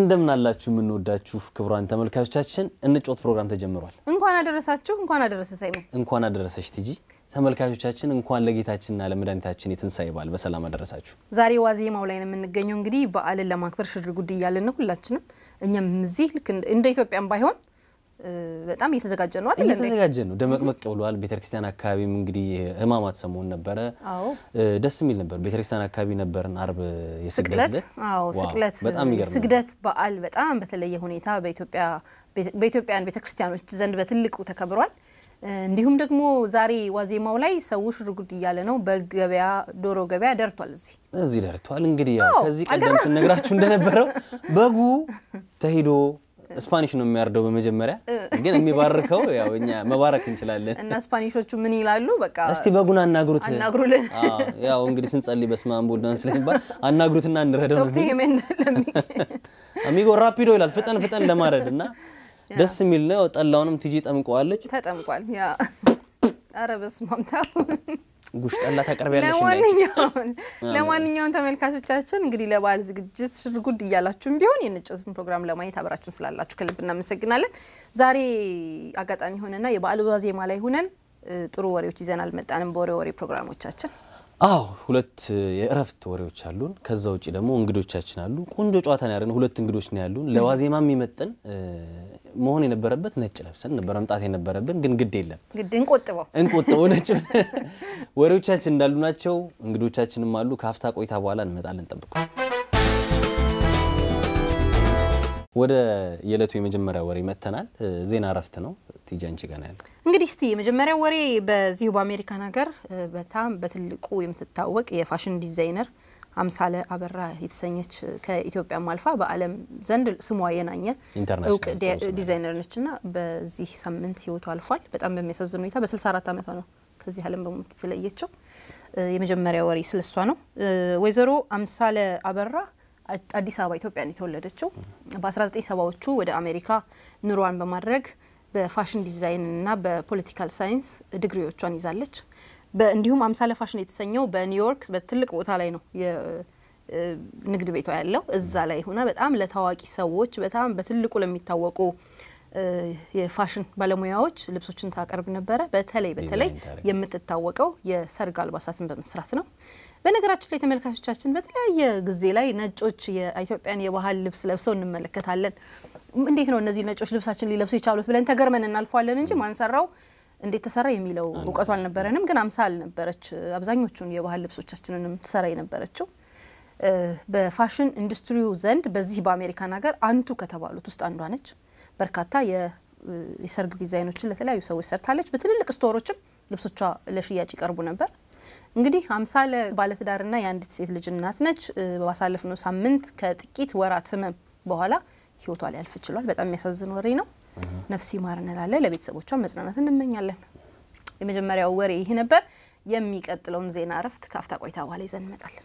እንደምን አላችሁ የምንወዳችሁ ክቡራን ተመልካቾቻችን፣ እንጮት ፕሮግራም ተጀምሯል። እንኳን አደረሳችሁ፣ እንኳን አደረሰ ሳይመን። እንኳን አደረሰች ቲጂ። ተመልካቾቻችን እንኳን ለጌታችንና ለመድኃኒታችን የትንሣኤ በዓል በሰላም አደረሳችሁ። ዛሬ ዋዜማው ላይ ነው የምንገኘው። እንግዲህ በዓልን ለማክበር ሽር ጉድ እያልን ነው ሁላችንም። እኛም እዚህ ልክ እንደ ኢትዮጵያም ባይሆን በጣም እየተዘጋጀ ነው አይደል? እየተዘጋጀ ነው፣ ደመቅመቅ ብሏል። ቤተክርስቲያን አካባቢም እንግዲህ ህማማት ሰሞን ነበረ። አዎ ደስ የሚል ነበር። ቤተክርስቲያን አካባቢ ነበርን። አርብ የስግደት ስቅለት ዕለት። አዎ ዋው፣ ስቅለት በጣም የሚገርም ነበር። ስግደት በዓል በጣም በተለየ ሁኔታ በኢትዮጵያ በኢትዮጵያን ቤተክርስቲያኖች ዘንድ በትልቁ ተከብሯል። እንዲሁም ደግሞ ዛሬ ዋዜማው ላይ ሰው ሽርጉድ እያለ ነው። በገበያ ዶሮ ገበያ ደርቷል። እዚህ እዚህ ደርቷል። እንግዲህ ያው አዎ፣ ከዚህ ቀደም አልገረመም? ስነግራችሁ እንደነበረው በጉ ተሂዶ ስፓኒሽ ነው የሚያርደው በመጀመሪያ ግን የሚባርከው ያው እኛ መባረክ እንችላለን። እና ስፓኒሾቹ ምን ይላሉ? በቃ እስቲ በጉን አናግሩት አናግሩልን። አዎ፣ ያው እንግዲህ ስንጸልይ በስመ አብ ወወልድ ወመንፈስ ቅዱስ ስለሚባል አናግሩትና እንረዳው ነው ዶክተር ሄሜን ለሚ አሚጎ ራፒዶ ይላል ፍጠን ፍጠን ለማረድ እና ደስ የሚል ነው። ጠላውንም ቲጂ ጠምቀዋለች። ተጠምቋል። ያ ኧረ በስመ አብ ተው። ጉሽ ጠላ ታቀርቢያለሽ እንዳይች ለማንኛውም ለማንኛውም ተመልካቾቻችን እንግዲህ ለበዓል ዝግጅት ሽርጉድ እያላችሁም ቢሆን የንጮትን ፕሮግራም ለማየት አብራችሁን ስላላችሁ ከልብ እናመሰግናለን። ዛሬ አጋጣሚ ሆነና የበዓል ዋዜማ ላይ ሁነን እ, ጥሩ ወሬዎች ይዘን አልመጣንም። በወሬ ወሬ ፕሮግራሞቻችን አዎ ሁለት የእረፍት ወሬዎች አሉን። ከዛ ውጭ ደግሞ እንግዶቻችን አሉ። ቆንጆ ጨዋታ ነው ያደረግነው። ሁለት እንግዶች ነው ያሉን። ለዋዜማ የሚመጥን እ, መሆን የነበረበት ነጭ ለብሰን ነበረ መምጣት የነበረብን ግን ግድ የለም ግድ እንቆጥበው። እንቆጥበው ነጭ ብለን ወሬዎቻችን እንዳሉ ናቸው። እንግዶቻችንም አሉ። ከሀፍታ ቆይታ በኋላ እንመጣለን። ጠብቁ። ወደ የዕለቱ የመጀመሪያ ወሬ መጥተናል። እ, ዜና እረፍት ነው። ቲጂ አንቺ ጋር ነው ያለው። እንግዲህ እስቲ የመጀመሪያው ወሬ በዚሁ በአሜሪካን ሀገር እ, በጣም በትልቁ የምትታወቅ የፋሽን ዲዛይነር አምሳለ አበራ የተሰኘች እ, ከኢትዮጵያም አልፋ በዓለም ዘንድ ስሟ የናኘ ኢንተርናሽናል እውቅ ዲ- ዲዛይነር ነች እና በዚህ ሳምንት ህይወቱ አልፏል። በጣም በሚያሳዝን ሁኔታ በ64 ዓመቷ ነው ከዚህ ዓለም በሞት የተለየችው። እ, የመጀመሪያ ወሬ ስለሷ ነው። እ, ወይዘሮ አምሳለ አበራ አ- አዲስ አበባ ኢትዮጵያ ነው የተወለደችው። በ1970ዎቹ ወደ አሜሪካ ኑሯን በማድረግ በፋሽን ዲዛይን እና በፖለቲካል ሳይንስ ዲግሪዎቿን ይዛለች። በ- እንዲሁም አምሳለ ፋሽን የተሰኘው በኒውዮርክ በትልቅ ቦታ ላይ ነው የ- እ ንግድ ቤቷ ያለው እዛ ላይ ሆና በጣም ለታዋቂ ሰዎች በጣም በትልቁ ለሚታወቁ እ የፋሽን ባለሙያዎች ልብሶችን ታቀርብ ነበረ። በተለይ በተለይ ዲዛይን ታደርግ የምትታወቀው የሰርግ አልባሳትን በመስራት ነው። በነገራችን ላይ ተመልካቾቻችን በተለያየ ጊዜ ላይ ነጮች የኢትዮጵያን የባህል ልብስ ለብሰው እንመለከታለን። እንዴት ነው እነዚህ ነጮች ልብሳችን ሊለብሱ የቻሉት ብለን ተገርመን እናልፏለን እንጂ ማንሰራው እንዴት ተሰራ የሚለው እውቀቱ አልነበረንም። ግን አምሳል ነበረች አብዛኞቹን የባህል ልብሶቻችንንም ትሰራ የነበረችው። እ በፋሽን ኢንዱስትሪው ዘንድ በዚህ በአሜሪካን ሀገር አንቱ ከተባሉት ውስጥ አንዷ ነች። በርካታ የ- የሰርግ ዲዛይኖችን ለተለያዩ ሰዎች ሰርታለች። በትልልቅ ስቶሮችም ልብሶቿ ለሽያጭ ይቀርቡ ነበር። እንግዲህ አምሳለ ባለትዳርና የአንዲት ሴት ልጅ እናት ነች። እ ባሳለፍነው ሳምንት ከጥቂት ወራት ህመም በኋላ ህይወቷ ሊያልፍ ችሏል። በጣም የሚያሳዝን ወሬ ነው። ነፍስ ይማር እንላለን። ለቤተሰቦቿ መጽናናት እንመኛለን። የመጀመሪያው ወሬ ይህ ነበር። የሚቀጥለውን ዜና እረፍት ከአፍታ ቆይታ በኋላ ይዘን እንመጣለን።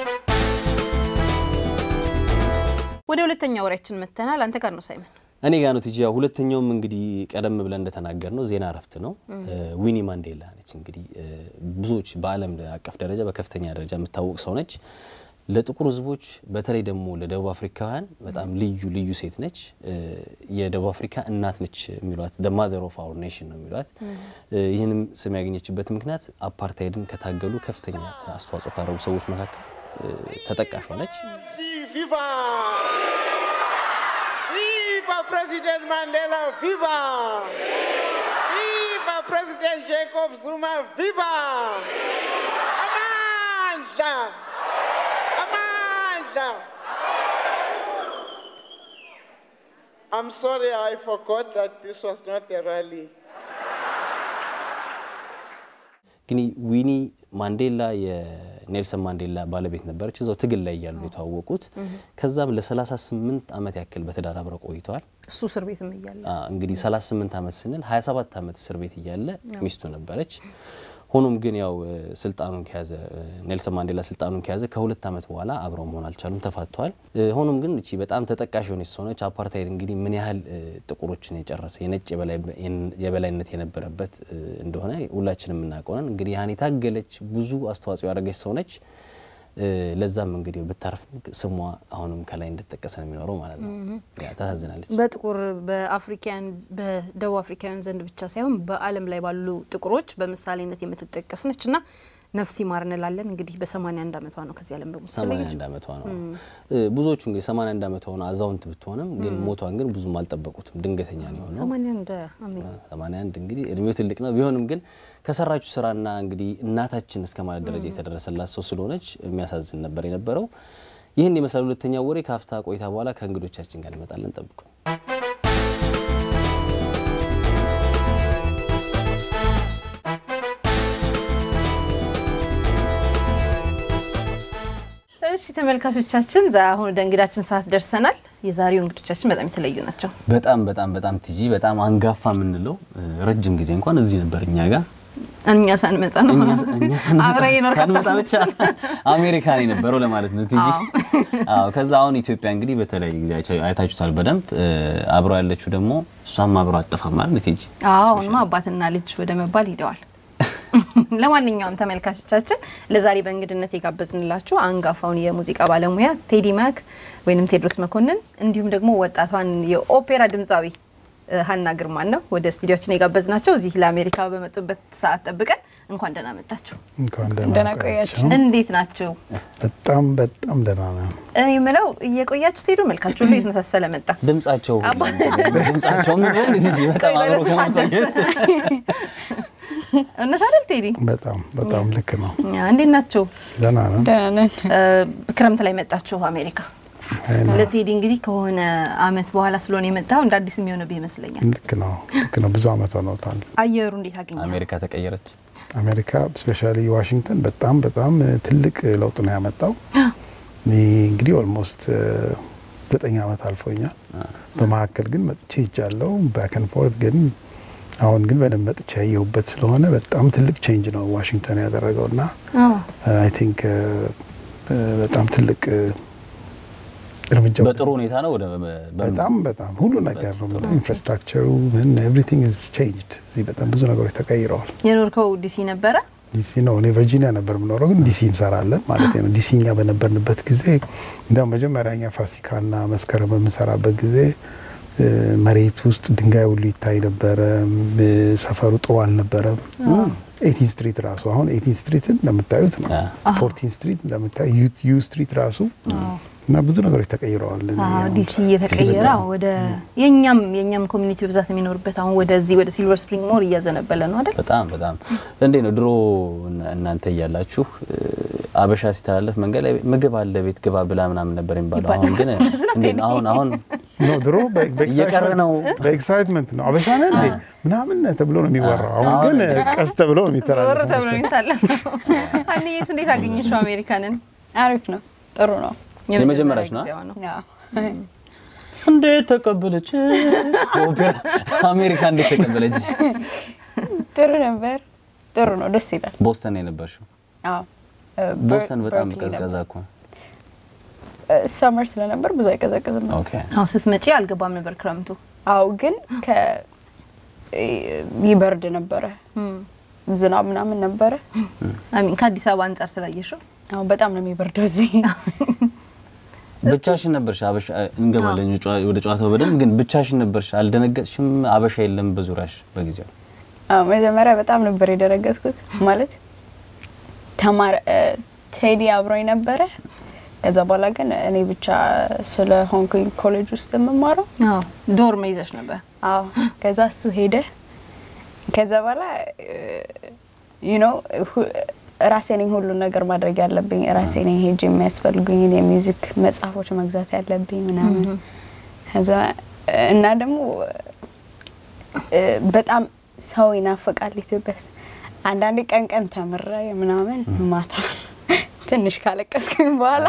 ወደ ሁለተኛ ወሬያችን መጥተናል። አንተ ጋር ነው ሳይመን። እኔ ጋ ነው ቲጂ። ያው ሁለተኛውም እንግዲህ ቀደም ብለን እንደተናገር ነው ዜና እረፍት ነው። ዊኒ ማንዴላ ነች እንግዲህ እ፣ ብዙዎች በዓለም አቀፍ ደረጃ በከፍተኛ ደረጃ የምታወቅ ሰው ነች። ለጥቁር ህዝቦች በተለይ ደግሞ ለደቡብ አፍሪካውያን በጣም ልዩ ልዩ ሴት ነች። እ፣ የደቡብ አፍሪካ እናት ነች የሚሏት ደ ማዘር ኦፍ አወር ኔሽን ነው የሚሏት። እ፣ ይህንም ስም ያገኘችበት ምክንያት አፓርታይድን ከታገሉ ከፍተኛ አስተዋጽኦ ካደረጉ ሰዎች መካከል እ፣ ተጠቃሿ ነች። Si, viva! Viva President Mandela, viva! Viva President Jacob Zuma, viva! Amandla! Amandla! I'm sorry, I forgot that this was not a rally. ግን ዊኒ ማንዴላ የኔልሰን ማንዴላ ባለቤት ነበረች። እዛው ትግል ላይ እያሉ የተዋወቁት። ከዛም ለ38 ዓመት ያክል በትዳር አብረው ቆይተዋል። እሱ እስር ቤትም እያለ አ፣ እንግዲህ 38 ዓመት ስንል 27 ዓመት እስር ቤት እያለ ሚስቱ ነበረች። ሆኖም ግን ያው እ፣ ስልጣኑን ከያዘ እ፣ ኔልሰን ማንዴላ ስልጣኑን ከያዘ ከሁለት ዓመት በኋላ አብረው መሆን አልቻሉም፣ ተፋተዋል። እ፣ ሆኖም ግን እቺ በጣም ተጠቃሽ የሆነች ሰው ነች። አፓርታይድ እንግዲህ ምን ያህል እ፣ ጥቁሮችን የጨረሰ የነጭ የበላይ- የበላይነት የነበረበት እ፣ እንደሆነ ሁላችንም የምናውቀው ነን። እንግዲህ ያን የታገለች ብዙ አስተዋጽኦ ያደረገች ሰው ነች። እ፣ ለዛም እንግዲህ ብታርፍ ስሟ አሁንም ከላይ እንደተጠቀሰ ነው የሚኖረው ማለት ነው። ያ ታሳዝናለች። በጥቁር በአፍሪካውያን በደቡብ አፍሪካውያን ዘንድ ብቻ ሳይሆን በዓለም ላይ ባሉ ጥቁሮች በምሳሌነት የምትጠቀስ ነች እና ነፍስ ይማር እንላለን። እንግዲህ በ81 ዓመቷ ነው ከዚህ ዓለም በሞት 81 ዓመቷ ነው። እ፣ ብዙዎቹ እንግዲህ 81 ዓመቷ ሆነ አዛውንት ብትሆንም ግን ሞቷን ግን ብዙም አልጠበቁትም። ድንገተኛ ነው የሆነው። 81 አሜን 81 እንግዲህ እድሜው ትልቅ ነው። ቢሆንም ግን ከሰራችሁ ስራና እንግዲህ እናታችን እስከ ማለት ደረጃ የተደረሰላት ሰው ስለሆነች የሚያሳዝን ነበር የነበረው። ይህን የመሰለ ሁለተኛው ወሬ ከአፍታ ቆይታ በኋላ ከእንግዶቻችን ጋር እንመጣለን። ጠብቁ። እሺ ተመልካቾቻችን ዛ አሁን ወደ እንግዳችን ሰዓት ደርሰናል። የዛሬው እንግዶቻችን በጣም የተለዩ ናቸው። በጣም በጣም በጣም ቲጂ በጣም አንጋፋ የምንለው እ፣ ረጅም ጊዜ እንኳን እዚህ ነበር እኛ ጋር እኛ ሳንመጣ ነው እኛ እኛ ሳንመጣ- አብረን የኖርክ ሳንመጣ ብቻ አታስመስል። አሜሪካ ነው የነበረው ለማለት ነው ቲጂ። አዎ ከዛ አሁን ኢትዮጵያ እንግዲህ በተለይ ጊዜ አይቻ- አይታችሁታል በደንብ እ፣ አብሮ ያለችው ደግሞ እሷም አብሮ አጠፋም ማለት ቲጂ አዎ አሁንማ አባትና ልጅ ወደ መባል ሂደዋል። ለማንኛውም ተመልካቾቻችን ለዛሬ በእንግድነት የጋበዝንላችሁ አንጋፋውን የሙዚቃ ባለሙያ ቴዲ ማክ ወይንም ቴድሮስ መኮንን እንዲሁም ደግሞ ወጣቷን የኦፔራ ድምፃዊ እ፣ ሀና ግርማን ነው ወደ ስቱዲዮችን የጋበዝናቸው እዚህ ለአሜሪካ በመጡበት ሰዓት ጠብቀን እንኳን ደህና መጣችሁ። እንኳን ደህና ደህና ቆያችሁ። ቆያችሁ። እንዴት ናችሁ? በጣም በጣም ደህና ነው። እኔ የምለው እየቆያችሁ ስትሄዱ መልካችሁ ሁሉ የተመሳሰለ መጣ። ድምጻቸው ድምጻቸው ምን ሆነ ቲጂ በጣም ቆይ አብሮ ወደ እሱ ሳትደርስ ከማቆየት እውነት አይደል ቴዲ? በጣም በጣም ልክ ነው። ያ፣ እንዴት ናችሁ? ደህና ነው። ደህና ነን። እ፣ ክረምት ላይ መጣችሁ አሜሪካ። አይ ነው። ለቴዲ እንግዲህ ከሆነ አመት በኋላ ስለሆነ የመጣው እንደ አዲስ የሚሆንብህ ይመስለኛል። ልክ ነው። ልክ ነው። ብዙ አመት ሆኖታል። አየሩ እንዴት አገኘ? አሜሪካ ተቀየረች። አሜሪካ ስፔሻሊ ዋሽንግተን በጣም በጣም ትልቅ ለውጥ ነው ያመጣው። እኔ እንግዲህ ኦልሞስት ዘጠኝ አመት አልፎኛል። በመካከል ግን መጥቼ ይጃለው ባክን ፎርት ግን አሁን ግን በደንብ መጥቼ ያየሁበት ስለሆነ በጣም ትልቅ ቼንጅ ነው ዋሽንግተን ያደረገው እና አይ ቲንክ በጣም ትልቅ እርምጃ ወደ- በጥሩ ሁኔታ ነው ወደ በ- በጣም በጣም ሁሉ ነገር ነው የምልህ። ኢንፍራስትራክቸሩ ምን ኤቭሪቲንግ ኢዝ ቼንጅድ። እዚህ በጣም ብዙ ነገሮች ተቀይረዋል። የኖርከው ዲሲ ነበረ? ዲሲ ነው። እኔ ቨርጂኒያ ነበር የምኖረው፣ ግን ዲሲ እንሰራለን ማለት ነው። ዲሲ እኛ በነበርንበት ጊዜ እንዲያውም መጀመሪያ እኛ ፋሲካና መስከረም በምንሰራበት ጊዜ እ፣ መሬት ውስጥ ድንጋይ ሁሉ ይታይ ነበረ። እ፣ ሰፈሩ ጥሩ አልነበረም። ኤቲን ስትሪት ራሱ አሁን ኤቲን ስትሪትን እንደምታዩት ነው። ፎርቲን ስትሪት እንደምታዩት ዩ ስትሪት ራሱ እና ብዙ ነገሮች ተቀይረዋል። እኔ አዎ፣ አሁን ዲሲ እየተቀየረ አሁን ወደ የኛም የኛም ኮሚኒቲ በብዛት የሚኖርበት አሁን ወደዚህ ወደ ሲልቨር ስፕሪንግ ሞር እያዘነበለ ነው አይደል? በጣም በጣም እንዴ ነው ድሮ እና- እናንተ እያላችሁ እ፣ አበሻ ሲተላለፍ መንገድ ላይ ምግብ አለ ቤት ግባ ብላ ምናምን ነበር የሚባለው። አሁን ግን እንዴ ነው አሁን አሁን ኖ ድሮ በ- እየቀረ ነው። በኤክሳይትመንት ነው አበሻ ነህ እንዴ ምናምን ተብሎ ነው የሚወራው። አሁን ግን ቀስ ተብሎ ነው ዞር የሚተላለፈው። ተብሎ የሚታለፍ አንዬስ እንዴት አገኘሽው አሜሪካንን? አሪፍ ነው። ጥሩ ነው። የመጀመሪያሽ ነው? ጊዜዋ ነው። ያው እንዴት ተቀበለች ኦፔራ አሜሪካ እንዴት ተቀበለች? ጥሩ ነበር። ጥሩ ነው። ደስ ይላል። ቦስተን ነው የነበርሽው? አዎ እ፣ ቦስተን በር- በጣም በርክሊ ቀዝቃዛ ነበር። እኮ ነው። እ፣ ሰመር ስለነበር ብዙ አይቀዘቅዝም ነው። ኦኬ አሁን ስትመጪ አልገባም ነበር ክረምቱ። አዎ ግን ከ እ፣ ይበርድ ነበረ። ዝናብ ምናምን ነበረ። አሚን ከአዲስ አበባ አንጻር ስላየሽው አዎ በጣም ነው የሚበርደው እዚህ። ብቻሽን ነበርሽ? አበሻ እንገባለን ጨዋ- ወደ ጨዋታው በደንብ ግን ብቻሽን ነበርሽ? አልደነገጥሽም? አበሻ የለም በዙሪያሽ በጊዜው? አዎ መጀመሪያ በጣም ነበር የደረገጥኩት። ማለት ተማር እ፣ ቴዲ አብሮኝ ነበረ። ከዛ በኋላ ግን እኔ ብቻ ስለ ሆንኩኝ ኮሌጅ ውስጥ የምማረው አዎ ዶርም ይዘሽ ነበር። አዎ ከዛ እሱ ሄደ። ከዛ በኋላ ዩ ኖ ራሴ ነኝ ሁሉን ነገር ማድረግ ያለብኝ ራሴ ነኝ ሄጅ የሚያስፈልጉኝን የሚውዚክ መጽሐፎች መግዛት ያለብኝ ምናምን ከዛ እና ደግሞ እ፣ በጣም ሰው ይናፍቃል ኢትዮጵያ ውስጥ። አንዳንዴ ቀን ቀን ተምረ ምናምን ማታ ትንሽ ካለቀስኩኝ በኋላ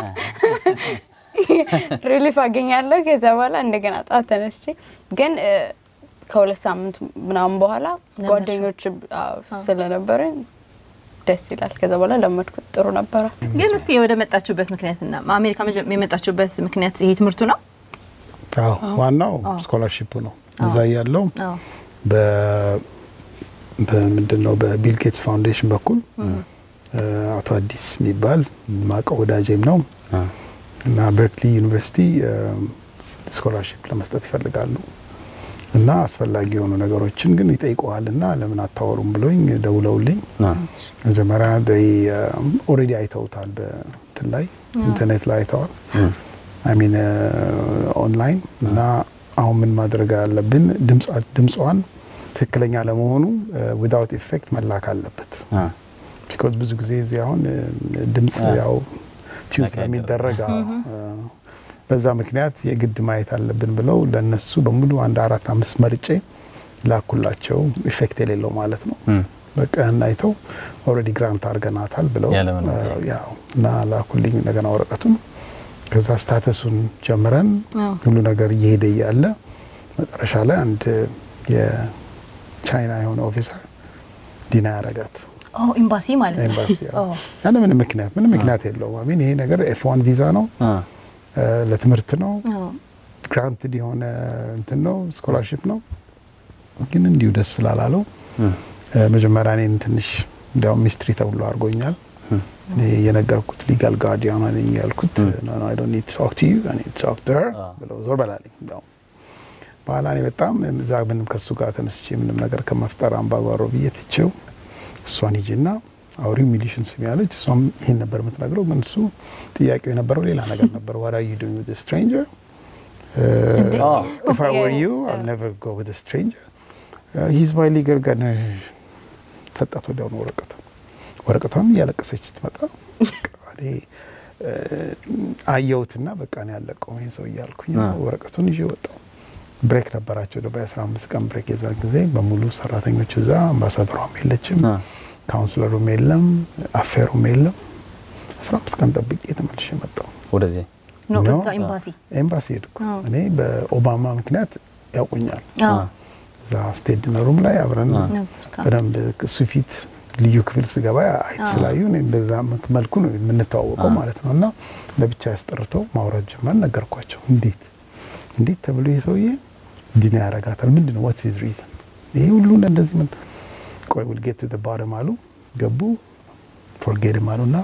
ሪሊፍ አገኛለሁ። ከዛ በኋላ እንደገና ጠዋት ተነስቼ ግን እ፣ ከሁለት ሳምንት ምናምን በኋላ ለመድሽው? ጓደኞች አዎ፣ ስለነበረኝ ደስ ይላል። ከዛ በኋላ ለመድኩት፣ ጥሩ ነበረ። ግን እስቲ ወደ መጣችሁበት ምክንያትና አሜሪካ መጀ- የመጣችሁበት ምክንያት ይሄ ትምህርቱ ነው? አዎ ዋናው ስኮላርሺፑ ነው። እዛ ያለው አዎ በምንድን ነው በቢል ጌትስ ፋውንዴሽን በኩል አቶ አዲስ የሚባል ማቀው ወዳጄም ነው እና በርክሊ ዩኒቨርሲቲ ስኮላርሽፕ ለመስጠት ይፈልጋሉ እና አስፈላጊ የሆኑ ነገሮችን ግን ይጠይቀዋል እና ለምን አታወሩም ብሎኝ ደውለውልኝ መጀመሪያ ኦልሬዲ አይተውታል በእንትን ላይ ኢንተርኔት ላይ አይተዋል አይሚን ኦንላይን እና አሁን ምን ማድረግ አለብን ድምጿን ትክክለኛ ለመሆኑ ዊዳውት ኢፌክት መላክ አለበት ቢኮዝ ብዙ ጊዜ እዚህ አሁን ድምጽ ያው ቲዩን ስለሚደረግ በዛ ምክንያት የግድ ማየት አለብን ብለው ለነሱ በሙሉ አንድ አራት አምስት መርጬ ላኩላቸው ኢፌክት የሌለው ማለት ነው በቃ ያን አይተው ኦልሬዲ ግራንት አድርገናታል ብለው ያው እና ላኩልኝ እንደገና ወረቀቱን ከዛ ስታተሱን ጀምረን ሁሉ ነገር እየሄደ እያለ መጨረሻ ላይ አንድ የቻይና የሆነ ኦፊሰር ዲና ያረጋት ኤምባሲ ማለት ነው። ኤምባሲ ያለ ምንም ምክንያት ምንም ምክንያት የለውም። አሚን ይሄ ነገር ኤፍ ዋን ቪዛ ነው፣ ለትምህርት ነው፣ ግራንትድ የሆነ እንትን ነው፣ ስኮላርሽፕ ነው። ግን እንዲሁ ደስ ስላላለው መጀመሪያ እኔን ትንሽ እንዲያውም ሚስትሪ ተብሎ አድርጎኛል። እኔ የነገርኩት ሊጋል ጋርዲያን ነኝ ያልኩት አይ ዶንት ኒድ ቶክ ቱ ዩ አይ ኒድ ቶክ ቱ ሄር ብለው ዞር በላለኝ። እንዲያውም በኋላ እኔ በጣም እዛ ምንም ከሱ ጋር ተነስቼ ምንም ነገር ከመፍጠር አምባጓሮ ብዬ ትቼው እሷን ሂጂና አውሪ ሚሊሽን ስም ያለች እሷም ይሄን ነበር የምትነግረው። ግን እሱ ጥያቄው የነበረው ሌላ ነገር ነበር። ዋት አር ዩ ዱይንግ ዊዝ ስትሬንጀር ኢፍ አይ ወር ዩ አል ኔቨር ጎ ዊዝ ስትሬንጀር ሂዝ ማይ ሊገል ጋር ሰጣት። ወዲያውኑ ወረቀቱ ወረቀቷን እያለቀሰች ስትመጣ እኔ አየሁትና በቃ ነው ያለቀው ይሄ ሰው እያልኩኝ ወረቀቱን ይዤ ወጣሁ። ብሬክ ነበራቸው ደግሞ የአስራ አምስት ቀን ብሬክ የዛን ጊዜ በሙሉ ሰራተኞች እዛ አምባሳደሯም የለችም፣ ካውንስለሩም የለም፣ አፌሩም የለም። አስራ አምስት ቀን ጠብቄ ተመልሼ መጣሁ ወደዚህ እዛ ኤምባሲ ኤምባሲ ሄድኩ። እኔ በኦባማ ምክንያት ያውቁኛል። እዛ ስቴት ዲነሩም ላይ አብረን በደንብ እሱ ፊት ልዩ ክፍል ስገባ አይት ስላዩ በዛ መልኩ ነው የምንተዋወቀው ማለት ነው። እና ለብቻ ያስጠርተው ማውራት ጀመር። ነገርኳቸው እንዴት እንዴት ተብሎ ይህ ሰውዬ ዲና ያረጋታል? ምንድን ነው ዋትስ ሂዝ ሪዝን? ይሄ ሁሉ እንደዚህ ምን ቆይ ዊል ጌት ቱ ዘ ባተም አሉ። ገቡ ፎርጌድም አሉና